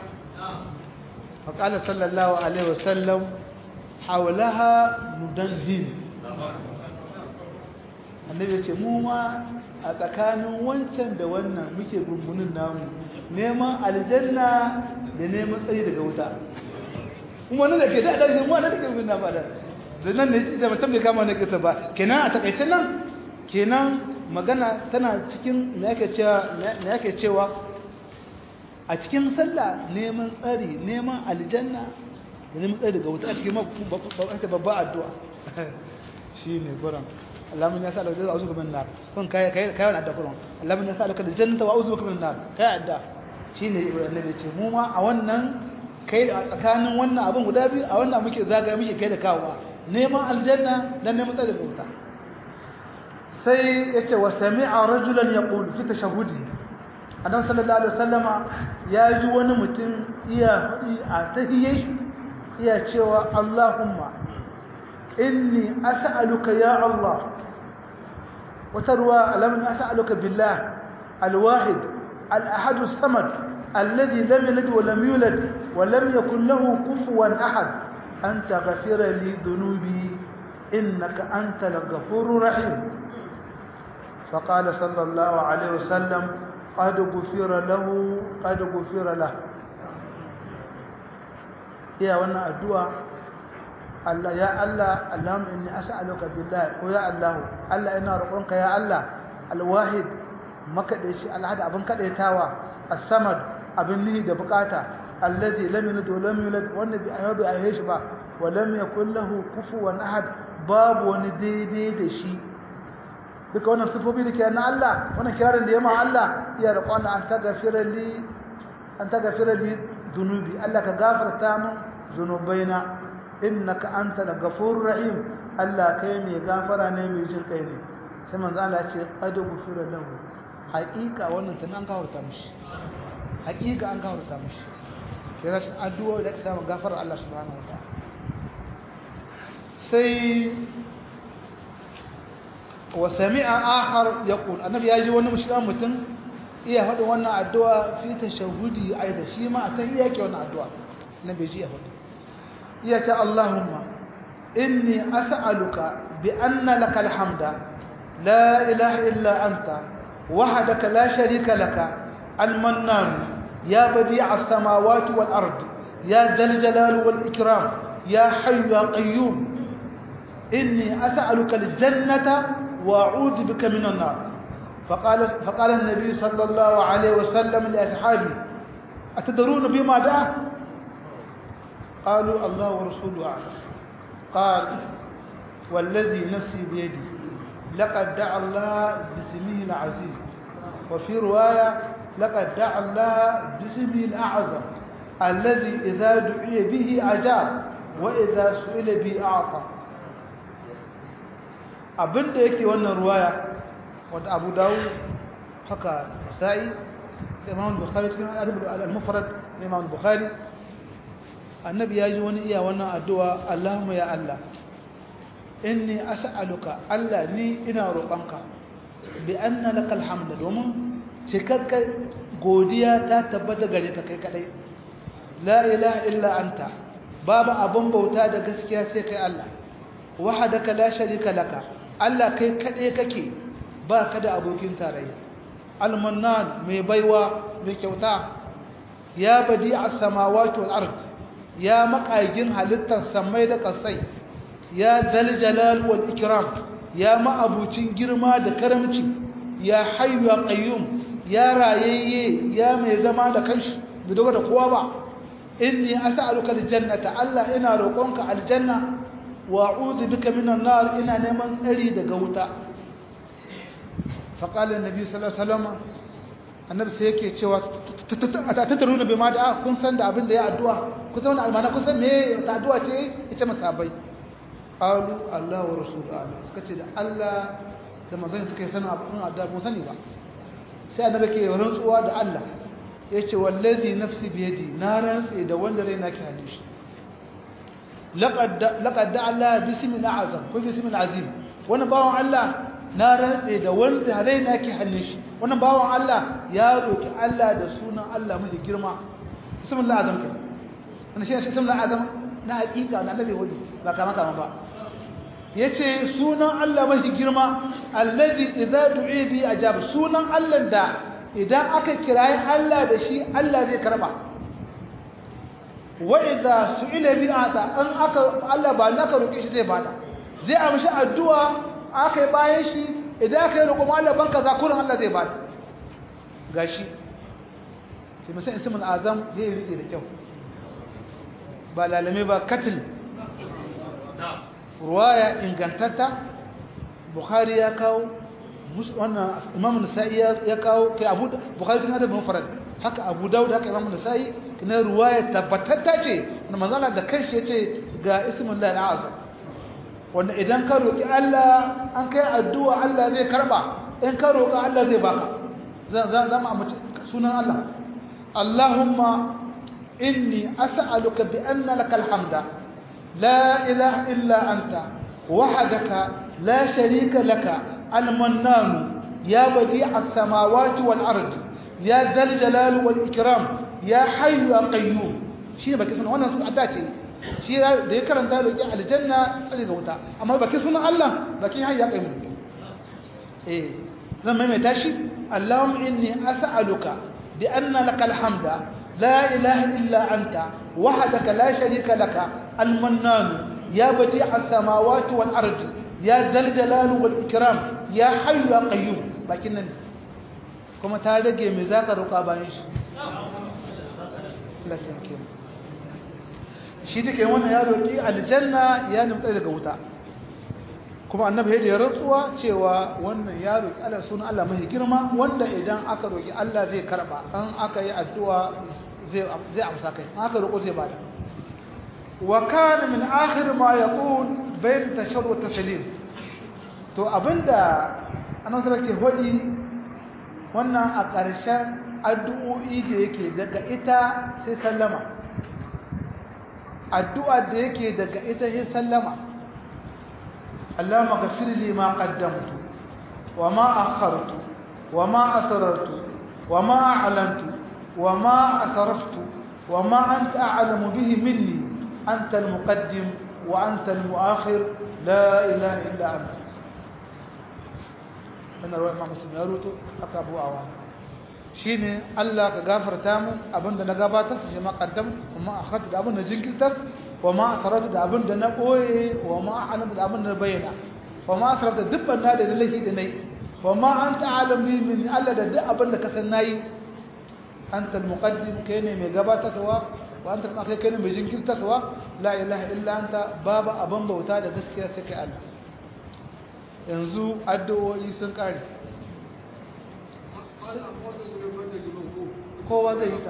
فقال صلى الله عليه وسلم حولها مدندن annabi ya ce mu ma a tsakanin wancan da wannan muke gungunin namu neman aljanna da neman tsayi daga wuta kuma nan da ke da adashi mu nan da ke gunna ba da da nan ne da mutum bai kama na kisa ba kenan a takaice nan kenan magana tana cikin me yake cewa me yake cewa a cikin sallah neman tsari neman aljanna da neman tsari daga wuta a cikin babba addu'a shi ne gurin allamin ya sa da a uzu min nar kun kai kai kai wannan addu'a gurin allamin ya sa da jannata wa uzu min nar kai addu'a shi ne annabi ce mu ma a wannan kai a tsakanin wannan abin guda biyu a wannan muke zagaya muke kai da kawowa neman aljanna dan neman tsari daga wuta sai yace wa sami'a rajulan yaqulu fi tashahhudi annabi sallallahu alaihi wasallama ya ji wani mutum iya faɗi a tahiyye iya cewa Allahumma inni as'aluka ya Allah wata ruwa alamin as'aluka billah alwahid al-ahad as-samad alladhi lam yalid wa lam yulad wa lam yakul lahu kufuwan ahad an taghfira li dhunubi innaka antal ghafurur rahim فقال صلى الله عليه وسلم قد غفر له قد غفر له يا وانا الدعاء الله يا الله اللهم اني اسالك بالله ويا الله الله ina roƙonka ya Allah alwahid makadaici alhad abin kadaitawa as-samad abin nihi da bukata alladhi lam yalid wa lam yulad wanda bi ayyabi ayyashi ba wa lam yakul lahu kufuwan ahad babu wani daidai da shi duka wannan sifofi da ke na Allah wannan kirarin da ya ma Allah iya da kwana an tagafira li an tagafira li dunubi Allah ka gafarta min zunubaina innaka antal ghafurur rahim Allah kai mai gafara ne mai jin kai ne sai manzo Allah ya ce qad ghufira lahu haqiqa wannan tun an gafarta mishi haqiqa an gafarta mishi kira shi addu'a da ta samu gafarar Allah subhanahu wa ta'ala sai وسمع آخر يقول النبي يجي وانا مشكلة متن إيه هذا وانا الدعاء في تشهدي أيضا شيء ما أتهيأ كي وانا الدعاء النبي يجي هذا يا اللهم إني أسألك بأن لك الحمد لا إله إلا أنت وحدك لا شريك لك المنان يا بديع السماوات والأرض يا ذا الجلال والإكرام يا حي يا قيوم إني أسألك الجنة وأعوذ بك من النار فقال, فقال النبي صلى الله عليه وسلم لأصحابه أتدرون بما دعا قالوا الله ورسوله أعلم قال والذي نفسي بيدي لقد دعا الله باسمه العزيز وفي رواية لقد دعا الله باسمه الأعظم الذي إذا دعي به أجاب وإذا سئل به أعطى abinda yake wannan ruwaya wadda abu dawo haka sa'i imam bukhari cikin al-mufrad na imam bukhari annabi ya ji wani iya wannan addu'a Allahumma ya Allah inni as'aluka Allah ni ina roƙonka bi anna lakal hamd domin cikakken godiya ta tabbata gare ka kai kadai la ilaha illa anta babu abun bauta da gaskiya sai kai Allah wahadaka la sharika laka Allah kai kadai kake ba ka da abokin tarayya al-mannan mai baiwa mai kyauta ya badi as-samawati wal ard ya makagin halittar samai da kasai ya dal jalal wal ikram ya ma'abucin girma da karamci ya hayyu ya qayyum ya rayayye ya mai zama da kanshi bai dogo da kowa ba inni as'aluka aljannata Allah ina roƙonka aljanna wa a'udhu bika minan nar ina neman tsari daga wuta fa qala annabi sallallahu alaihi wasallam annabi sai yake cewa tataruna bi ma da kun san da abin da ya addu'a kun san wannan almana kun san me ta addu'a ce ita masabai qalu Allah wa rasuluhu suka ce da Allah da manzon suka yi sanin abin addu'a mun sani ba sai annabi ke rantsuwa da Allah yace wallazi nafsi biyadi na rantsi da wanda rai nake hannun shi laqad laqad da Allah bismil azam ko bismil azim wannan bawon Allah na rantsi da wanda rai nake hannun shi wannan bawon Allah ya roki Allah da sunan Allah mai girma bismil azam ke wannan shi shi bismil azam na hakika na annabi wadi ba kama kama ba yace sunan Allah mai girma allazi idza du'i bi ajab sunan Allah da idan aka kirayi Allah da shi Allah zai karba wa idza su'ila bi ata an aka Allah ba naka roke shi zai bada zai amshi addu'a aka yi bayan shi idan aka yi roƙon Allah ban kaza kullun Allah zai bada gashi sai musan ismul azam zai rike da kyau ba lalame ba katil ruwaya ingantatta bukhari ya kawo wannan imam nasa'i ya kawo kai abu bukhari tun da mufrad haka abu daud haka imam nasa'i kana ruwaya tabbatatta ce wannan manzala da kanshi yace ga ismullahi al'azam wanda idan ka roki Allah an kai addu'a Allah zai karba in ka roka Allah zai baka zan zan mu sunan Allah Allahumma inni as'aluka bi anna lakal hamda la ilaha illa anta wahdaka la sharika laka المنان يا بديع السماوات والأرض يا ذا الجلال والإكرام يا حي يا قيوم شيء بك سنة وانا سنة أداتي شيء ده يكرم ده لجي على الجنة تلقى وتا أما بك سنة الله بك حي يا قيوم إيه زمان ما تاشي اللهم إني أسألك بأن لك الحمد لا إله إلا أنت وحدك لا شريك لك المنان يا بديع السماوات والأرض يا ذا الجلال والإكرام يا حي يا قيوم لكن كما تارجع مزاق رقابانش لا تنكر shi da ke wannan ya roƙi aljanna ya nutsa daga wuta kuma annabi ya rantsuwa cewa wannan ya roƙi Allah sunan Allah mai girma wanda idan aka roƙi Allah zai karba an aka yi addu'a zai zai amsa kai an aka roƙo zai bada wa kana min akhir ma yaqul bayan tashar wa taslim to abinda annabi sallallahu alaihi hodi wannan a ƙarshen addu'o'i da yake daga ita sai sallama addu'a da yake daga ita sai sallama Allahumma ghfir li ma qaddamtu wa ma akhartu wa ma asrartu wa ma a'lantu wa ma asraftu wa ma anta a'lamu bihi minni anta al-muqaddim wa anta al-mu'akhir la ilaha illa anta wannan ruwan imam muslim ya ruto aka abu awa shine Allah ka gafarta mu abinda na gabatar su jama'a qaddam kuma akhrata da abinda jinkirtar wa ma asarata da abinda na boye wa ma a'lanta da abinda na bayyana wa ma asarata dubban na da lahi da nayi wa ma anta alam bi min Allah da duk abinda ka san nayi anta al-muqaddim kai ne mai gabatarwa wa anta kai kai ne mai jinkirtarwa la ilaha illa anta babu abin bauta da gaskiya sai kai Allah yanzu addu'o'i sun ƙare kowa zai yi ta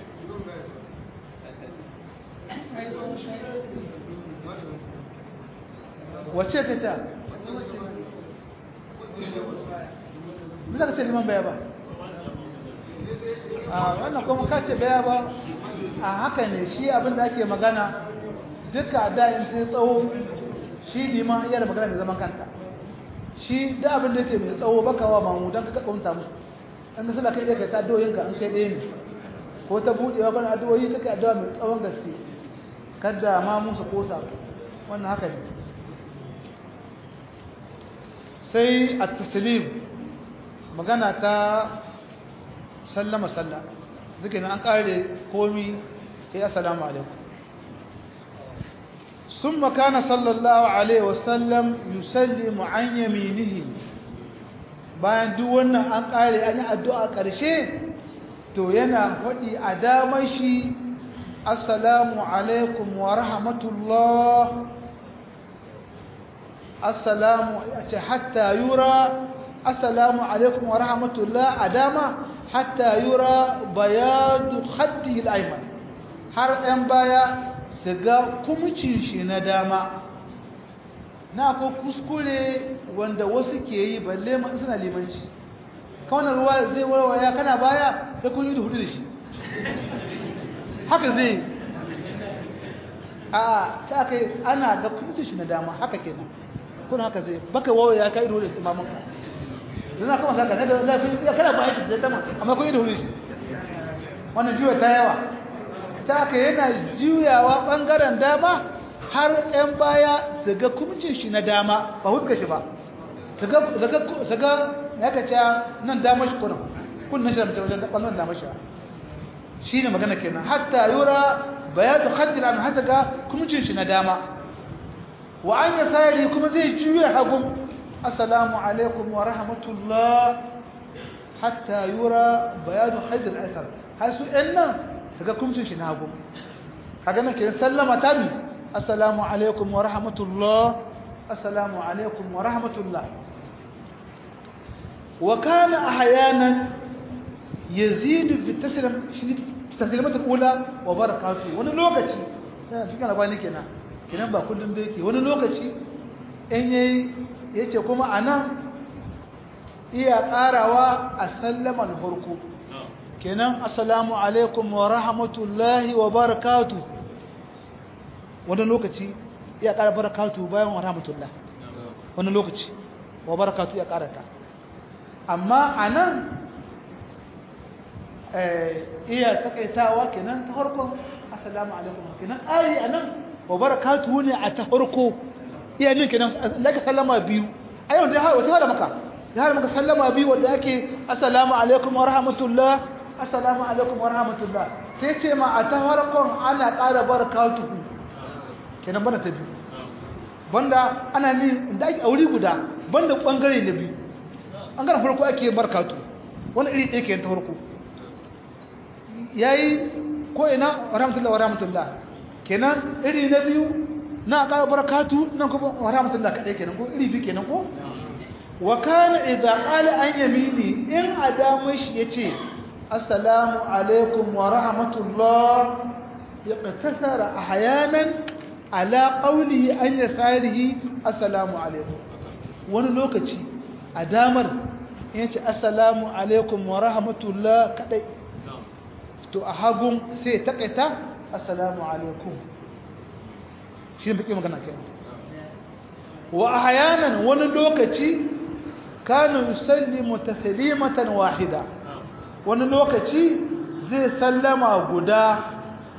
wace ta ta bisa ka ce liman baya ba a wannan kuma ka ce baya ba a haka ne shi abinda ake magana duka dayin sai tsawo shi liman iya da magana da zaman kanta shi da abin da yake mai tsawo baka wa mamu don ka kaunta musu an ga sallah kai dai kai ta addu'o'inka an kai ɗaya ne ko ta buɗewa kana addu'o'i take addu'a mai tsawon gaske kada ma musu kosa wannan haka ne sai at-taslim magana ta sallama sallah zikin an kare komi sai assalamu alaikum ثم كان صلى الله عليه وسلم يسلم عن يمينه bayan duk wannan an kare an yi addu'a ƙarshe to yana faɗi a damar shi assalamu alaikum wa rahmatullah assalamu ce hatta yura assalamu alaikum wa rahmatullah a dama hatta yura bayadu haddi al'aiman har ‘yan baya su ga kumcin shi na dama na ko kuskure wanda wasu ke yi balle ma suna limanci kawai ruwa zai warwaya kana baya sai kun yi da hudu da shi haka zai a ta kai ana ga kumcin shi na dama haka kenan kun haka zai baka warwaya ka yi da hudu da imamanka zana kuma saka na da lafi ya kana ba aiki da tama amma kun yi da hudu shi wannan jiwa ta yawa ta ka yana juyawa ɓangaren dama har 'yan baya su ga kumcin shi na dama ba huska shi ba su ga ya ka ca nan dama shi kunan kunan shi da mace wajen ɓangaren dama shi shi ne magana kenan hatta yura bayatu haddin an hata ga kumcin shi na dama wa an ya sayari kuma zai juya hagun assalamu alaikum wa rahmatullah hatta yura bayatu haddin asar har su 'yan nan daga kumcin shi na hagu kaga nan kiran sallama ta bi assalamu alaikum wa rahmatullah assalamu alaikum wa rahmatullah wa kana ahyanan yazidu fi taslim shi taslimat al-ula wa barakatuh wani lokaci yana cikin labani kenan kenan ba kullum da yake wani lokaci in yayi yace kuma anan iya karawa a sallaman farko kenan assalamu alaikum wa rahmatullahi wa barakatu wani lokaci ya ƙara barakatu bayan wa rahmatullah wani lokaci wa barakatu ya ƙara ta amma a nan iya takaitawa kenan ta harkon assalamu alaikum kenan ari a nan wa barakatu ne a ta harko iya nin kenan daga sallama biyu a yau da wata hada maka ya hada maka sallama biyu wadda ake assalamu alaikum wa rahmatullah assalamu alaikum wa rahmatullah sai ce ma a ta farkon ana ƙara barakatuhu kenan bana ta biyu banda ana ni inda ake aure guda banda bangare na biyu an gara farko ake barakatu wani iri ɗaya ke ta farko yayi ko ina wa rahmatullah wa rahmatullah kenan iri na biyu na ƙara barakatu nan kuma wa rahmatullah kaɗai kenan ko iri biyu kenan ko wa kana idza qala an yamini in adamu shi yace السلام عليكم ورحمة الله اقتصر أحيانا على قوله أن يساره السلام عليكم wani lokaci a damar yace assalamu alaikum wa rahmatullah kadai to a hagun sai ta kaita assalamu alaikum shi ne magana kai wa ahyanan wani lokaci kanu yusallimu taslimatan wahida wani lokaci zai sallama guda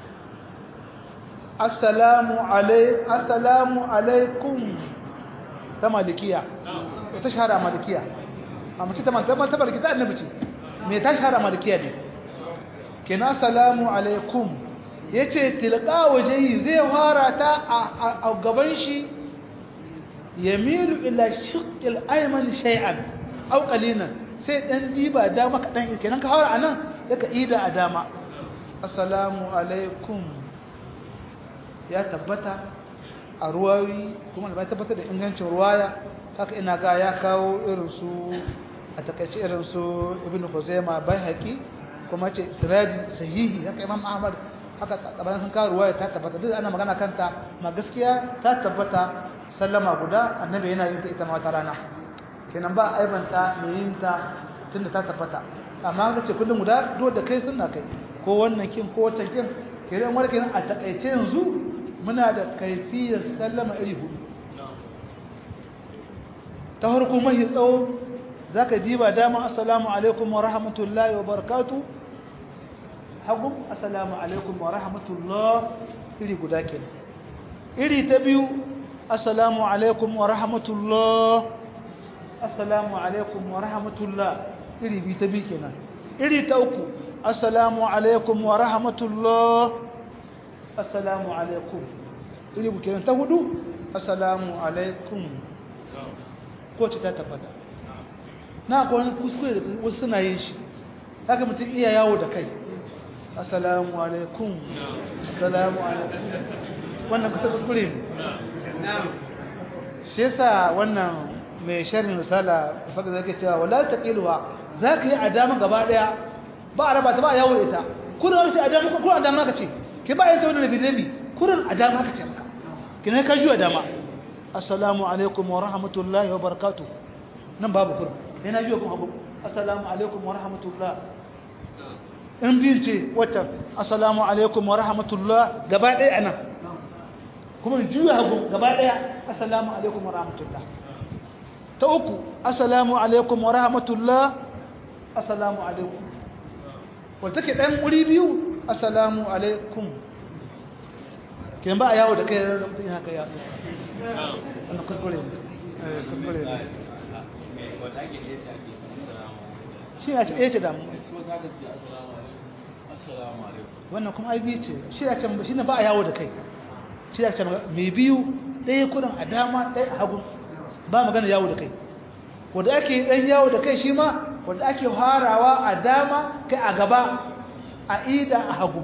assalamu alaikum ta malikiya ta shahara malikiya a mace ta manta ta malikiya annabi ce me ta shahara malikiya ne kenan assalamu alaikum yace tilqa wajhi zai fara ta a gaban shi yamilu ila shiqqil ayman shay'an aw qalilan sai dan diba dama kaɗan kenan ka haura anan yaka ida a dama assalamu alaikum ya tabbata a ruwayi kuma ba tabbata da ingancin ruwaya haka ina ga ya kawo irin su a takaice irin su ibn khuzaima baihaqi kuma ce siraji sahihi haka imam ahmad haka tsabaran sun kawo ruwaya ta tabbata duk ana magana kanta ma gaskiya ta tabbata sallama guda annabi yana yin ta ita ma ta rana kenan ba aibanta mai yin ta tunda ta tabbata amma ga ce kullum guda dole da kai sunna kai ko wannan kin ko wancan kin kenan wani kenan a takaice yanzu muna da kaifiyar sallama iri hudu ta harko mahi tsawo za ka diba dama assalamu alaikum wa rahmatullahi wa barakatu hagu assalamu alaikum wa rahmatullah iri guda ke iri ta biyu assalamu alaikum wa rahmatullah assalamu alaikum wa rahmatullah iri biyu ta biyu kenan iri ta uku assalamu alaikum wa rahmatullah assalamu alaikum iri bu kenan ta hudu assalamu alaikum ko ce ta tabbata na akwai wani kuskure da wasu suna yin shi haka mutum iya yawo da kai assalamu alaikum assalamu alaikum wannan kusa kuskure ne shi yasa wannan mai sharhin risala faka zai cewa wala taqiluha zaka yi adama gaba daya ba a raba ta ba yawo da ita kullum wani ce adama ko kullum adama ka ce ke ba yin ta wani rabi rabi kullum adama ka ce maka kina ka juya dama assalamu alaikum wa rahmatullahi wa barakatuh nan babu kullum yana juya kuma hagu assalamu alaikum wa rahmatullah in biyu ce wata assalamu alaikum wa rahmatullah gaba ɗaya a nan kuma juya hagu gaba ɗaya assalamu alaikum wa rahmatullah ta uku assalamu alaikum wa rahmatullah assalamu alaikum wata ke ɗan wuri biyu assalamu alaikum kin ba a yawo da kai da mutum haka ya wannan kuskure ne kuskure ne shi ya ce ɗaya ce damu wannan kuma aibi ce shi ya ce shi ne ba a yawo da kai shi ya ce mai biyu ɗaya kudin a dama ɗaya a hagu ba magana yawo da kai wadda ake ɗan yawo da kai shi ma wadda ake harawa a dama kai a gaba a ida a hagu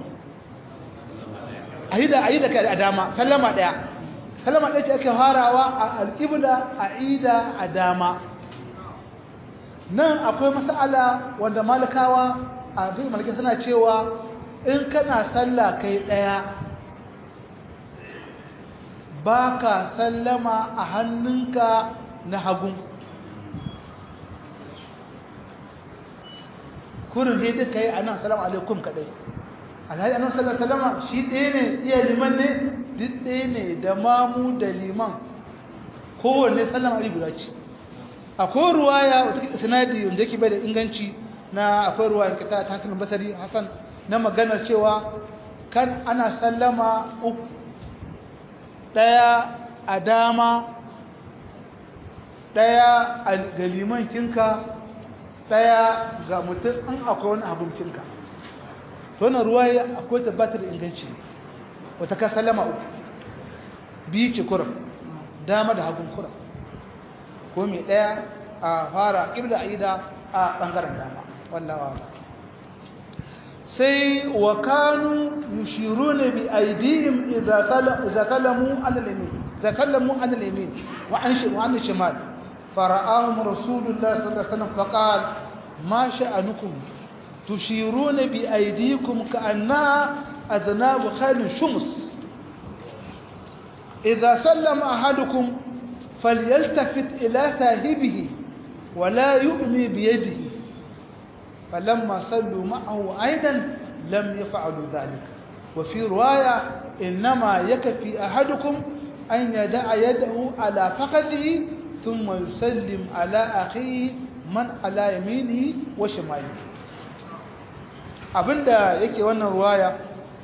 a yi da a yi da kai a dama sallama ɗaya sallama ɗaya ce ake harawa a alƙibla a ida a dama nan akwai mas'ala wanda malakawa a bin malaki suna cewa in kana sallah kai ɗaya ba ka sallama a hannunka na hagun kurin ne duka yi a nan salama alaikum kaɗai alhaji annan sallar salama shi ɗaya ne iya liman ne duk ɗaya ne da mamu da liman kowanne sallama ali guda ce akwai ruwaya wata sanadi wanda yake bai da inganci na akwai ruwaya kita ta hasan basari hasan na maganar cewa kan ana sallama uku ɗaya a dama ɗaya a ga liman kinka ɗaya ga mutum in akwai wani abin kinka to na ruwaya akwai tabbatar da inganci wata ka sallama uku biyu ce kuram dama da hagun kuram ko mai ɗaya a fara ƙibla a ida a ɓangaren dama wallawa sai wa kanu yushiru ne bi aidihim idza kallamu alal-yamin idza kallamu alal-yamin wa an shi wa an shimal fara'ahum rasulullah sallallahu alaihi wasallam faqal ma sha'anukum tushiruna bi aydikum ka'anna adnab khaylin shums idza sallama ahadukum فليلتفت إلى صاحبه ولا يؤمي بيده فلما صلوا معه أيضا لم يفعلوا ذلك وفي رواية إنما يكفي أحدكم أن يدع يده على فخذه ثم يسلم على أخيه من على يمينه وشماله abinda yake wannan ruwaya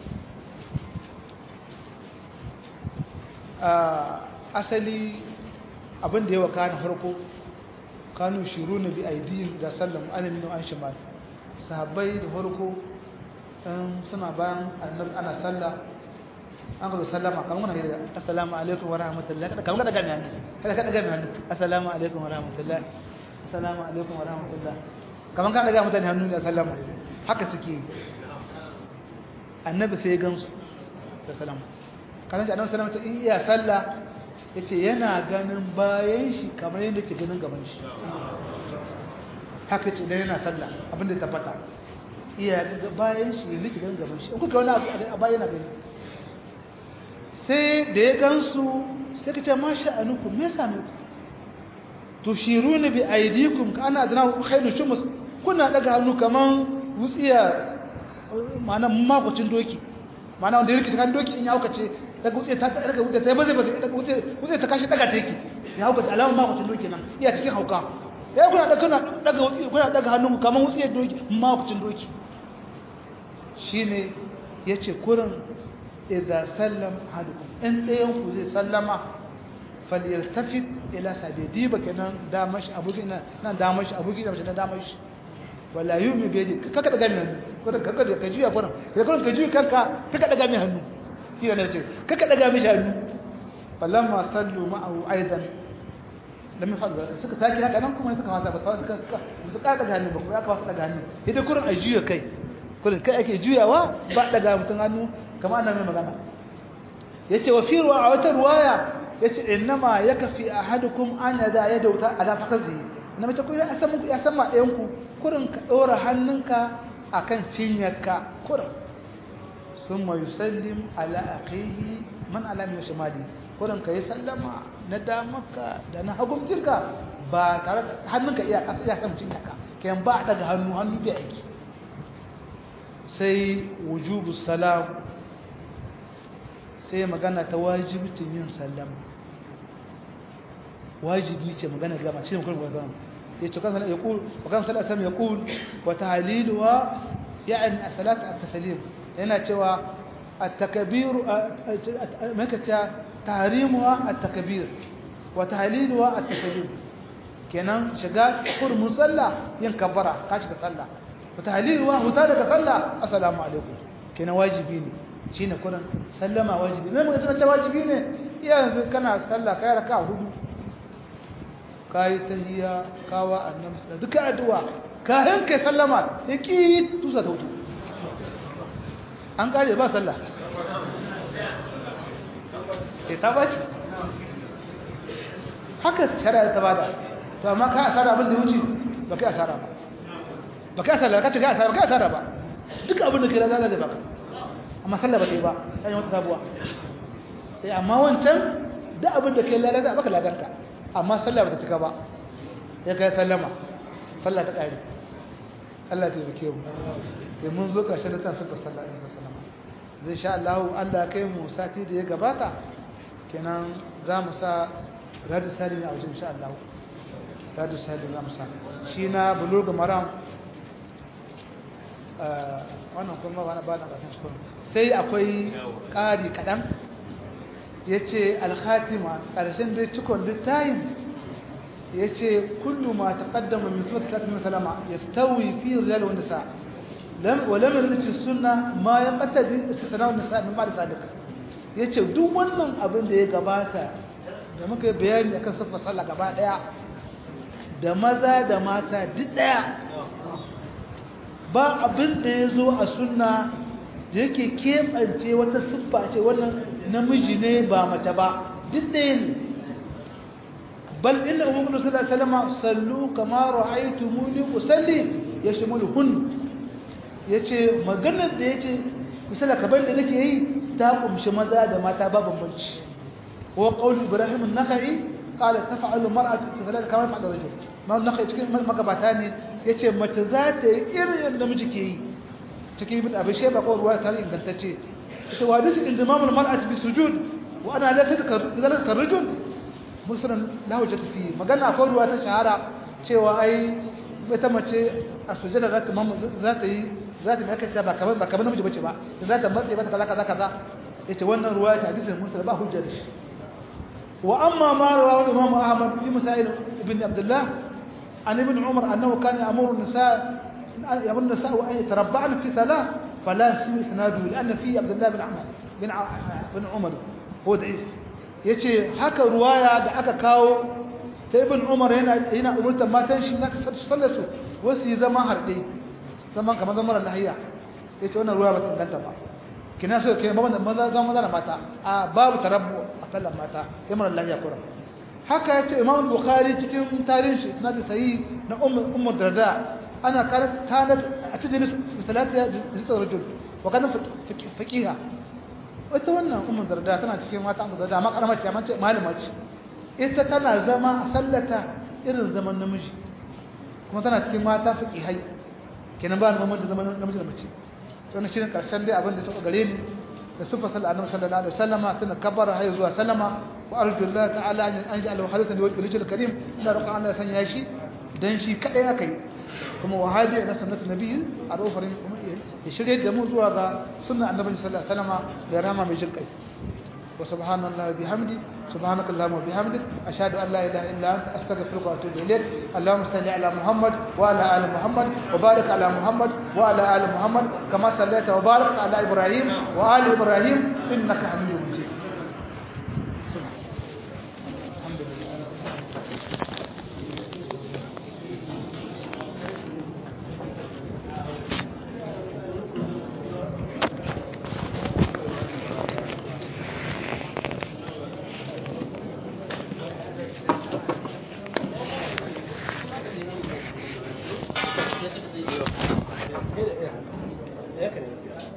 asali abin da ya waka na farko kanu shiru na bi aidiyim da sallam alamin an shimal sahabbai da farko in suna bayan annabi ana sallah an ka zo sallama kamar muna hira assalamu alaikum wa rahmatullahi kada kamar kada gami hannu kada kada gami hannu assalamu alaikum wa rahmatullahi assalamu alaikum wa rahmatullahi kamar kada ga mutane hannu ne sallama haka suke annabi sai ya gansu da sallama kasan shi annabi sallama ta iya sallah ya ce yana ganin bayan shi kamar yadda ke ganin gaban shi haka ce da yana sallah abinda ta fata iya bayan shi yadda ke ganin gaban shi kuka wani abu a bayan gani sai da ya gansu sai ka ce ma sha'anuku me same ku to shiru ne bi aidikum ka ana adana ku khairu shumus kuna daga hannu kaman wutsiya ma'ana makwacin doki mana wanda yake kan doki in ya haukace daga wuce ta daga wuce ta baze baze daga wuce wuce ta kashi daga take ya haukace alamun ma mutum doki nan iya cikin hauka ya kuna daga kuna daga wuce kuna daga hannunku kamar wuce doki ma mutum doki shine yace kurin idza sallam ahadukum in dayan ku zai sallama falyaltafit ila sabidi bakenan damashi abuki na nan damashi abuki da na damashi wala yumi biyadi kaka daga mi hannu ko kaka da kajiya ko kai ko kajiya kanka kaka daga mi hannu kina ne ce kaka daga mi hannu falamma sallu ma'ahu aidan lam yafadda suka taki haka nan kuma suka wasa ba suka suka suka daga hannu ba ko ya kawo daga hannu idan kurin ajiya kai kurin kai ake juyawa ba daga mutun hannu kamar annabi magana yace wa fi ruwa a wata ruwaya yace innama yakfi ahadukum an yada yadauta ala fakazi na mace ko ya san muku ya san ma ɗayan ku kurin ka ɗora hannunka akan cinyarka kurin summa yusallim ala akhihi man ala min shimali kurin ka yi sallama na damarka da na hagun jirka ba tare da hannunka iya ƙasa iya kan cinyarka kayan ba daga hannu hannu bai aiki sai wujubu salam sai magana ta wajibcin yin sallama wajibi ce magana gama shi ne kuma gama yace kan sanan yaqul wa kan sanan sam yaqul wa tahliluha yani salat at-taslim yana cewa at-takbir makata tahrimuha at-takbir wa tahliluha at-taslim kenan shiga kur musalla yin kabbara ka shiga sallah wa tahliluha huta daga sallah assalamu alaikum kenan wajibi ne shine kuran sallama wajibi ne mun ga wajibi ne iya yanzu kana sallah kai raka'a hudu kayi tahiyya kawa annabi da duka addu'a kayan kai sallama yaki tusa ta wuce an kare ba sallah sai ta bace haka shari'a ta bada to amma ka asara abin da wuce ba kai asara ba ba kai asara ka ci ga asara ba kai asara ba duka abin da kai raza zai baka amma sallah ba kai ba sai wata sabuwa sai amma wancan duk abin da kai lalata baka ladarka amma sallah ba ta cika ba ya kai sallama sallah ta ƙari Allah ta yi mu sai mun zo ƙarshen da ta suka sallah ɗin sallama zai sha Allah Allah kai mu sati da ya gabata kenan za mu sa radu sali ne a wajen sha Allah radu sali za mu sa shi na bulurga maram wannan kuma ba na ba na ƙarshen shi sai akwai ƙari kaɗan ya ce alhatima ƙarshen dai cikon littayin ya ce kullu ma ta ƙaddama min sifat talatin salama ya stawi fi rijal wa nisa wa lam yalti sunna ma ya qatadi istisna wa nisa min ba'd zalika yace duk wannan abin da ya gabata da muka yi bayani akan sifar sallah gaba daya da maza da mata duk daya ba abin da ya zo a sunna da yake keɓance wata siffa ce wannan namiji ne ba mace ba duk ɗaya ne bal inna umar sallallahu alaihi wasallam sallu kama ra'aytumuni usalli yashmulu hun yace maganar da yace misala kabar da nake yi ta kumshi maza da mata ba bambanci wa qaul ibrahim an-nakhai qala taf'alu mar'atu salatu kama fa'ala rajul ma an-nakhai cikin magabata ne yace mace za ta yi irin yadda miji ke yi cikin ibn abi shayba ko ruwaya ta ingantacce ita wa hadisi indimam al-mar'ati bi sujud wa ana la tadhkar zalika ar-rajul muslim la hujjata fi magana ko ruwaya ta shahara cewa ai ita mace a sujada za ta za ta yi za ta maka ta ba kamar ba kamar namiji bace ba za ta matse mata kaza kaza kaza yace wannan ruwaya ta hadisin muslim ba hujja da shi wa amma ma rawahu imam ahmad fi masail ibn abdullah an ibn umar annahu kana ya'muru an-nisa يأمر النساء أن يتربعن في ثلاث فلا يسوي إسناده لأن فيه عبد الله بن عمر بن بن عمر هو ضعيف yace haka ruwaya da aka kawo ta ibn umar yana yana umurtar matan shi zaka sallar su wasu yi zama harde zaman kamar zaman lahiya yace wannan ruwaya ba ta inganta ba kina so kai maza maza zaman maza da mata a babu tarabbu a sallar mata sai mara lahiya kura haka yace imam bukhari cikin tarihin shi sanadi sahih na ummu darda أنا كانت كانت أتجلس بثلاثة جلسة رجل وكان فقيها وتوانا أم الدرداء تنا تكي ما تعمل الدرداء ما قرمت ما ما لمج إنت تنا زما سلتا إرن زمن نمجي كما تنا تكي ما تفقي هاي كنا بان ما مجي زمن نمجي نمجي to ne shirin karshen dai abin da suka gare ni da sifar sallar annabi sallallahu alaihi wasallama tana kabbara har zuwa sallama wa arjullah ta'ala an ja'ala khalisan li wajhil karim ina roƙon Allah ya sanya shi dan shi kadai akai kuma wahadi na sunnatu nabi a rofarin ya shirye da mu zuwa ga sunnar annabi sallallahu alaihi wasallama da rama mai jin kai wa subhanallahi bihamdi سبحانك اللهم وبحمدك أشهد أن لا إله إلا أنت أستغفرك وأتوب إليك اللهم صل على محمد وعلى آل محمد وبارك على محمد وعلى آل محمد كما صليت وباركت على إبراهيم وآل إبراهيم إنك حميد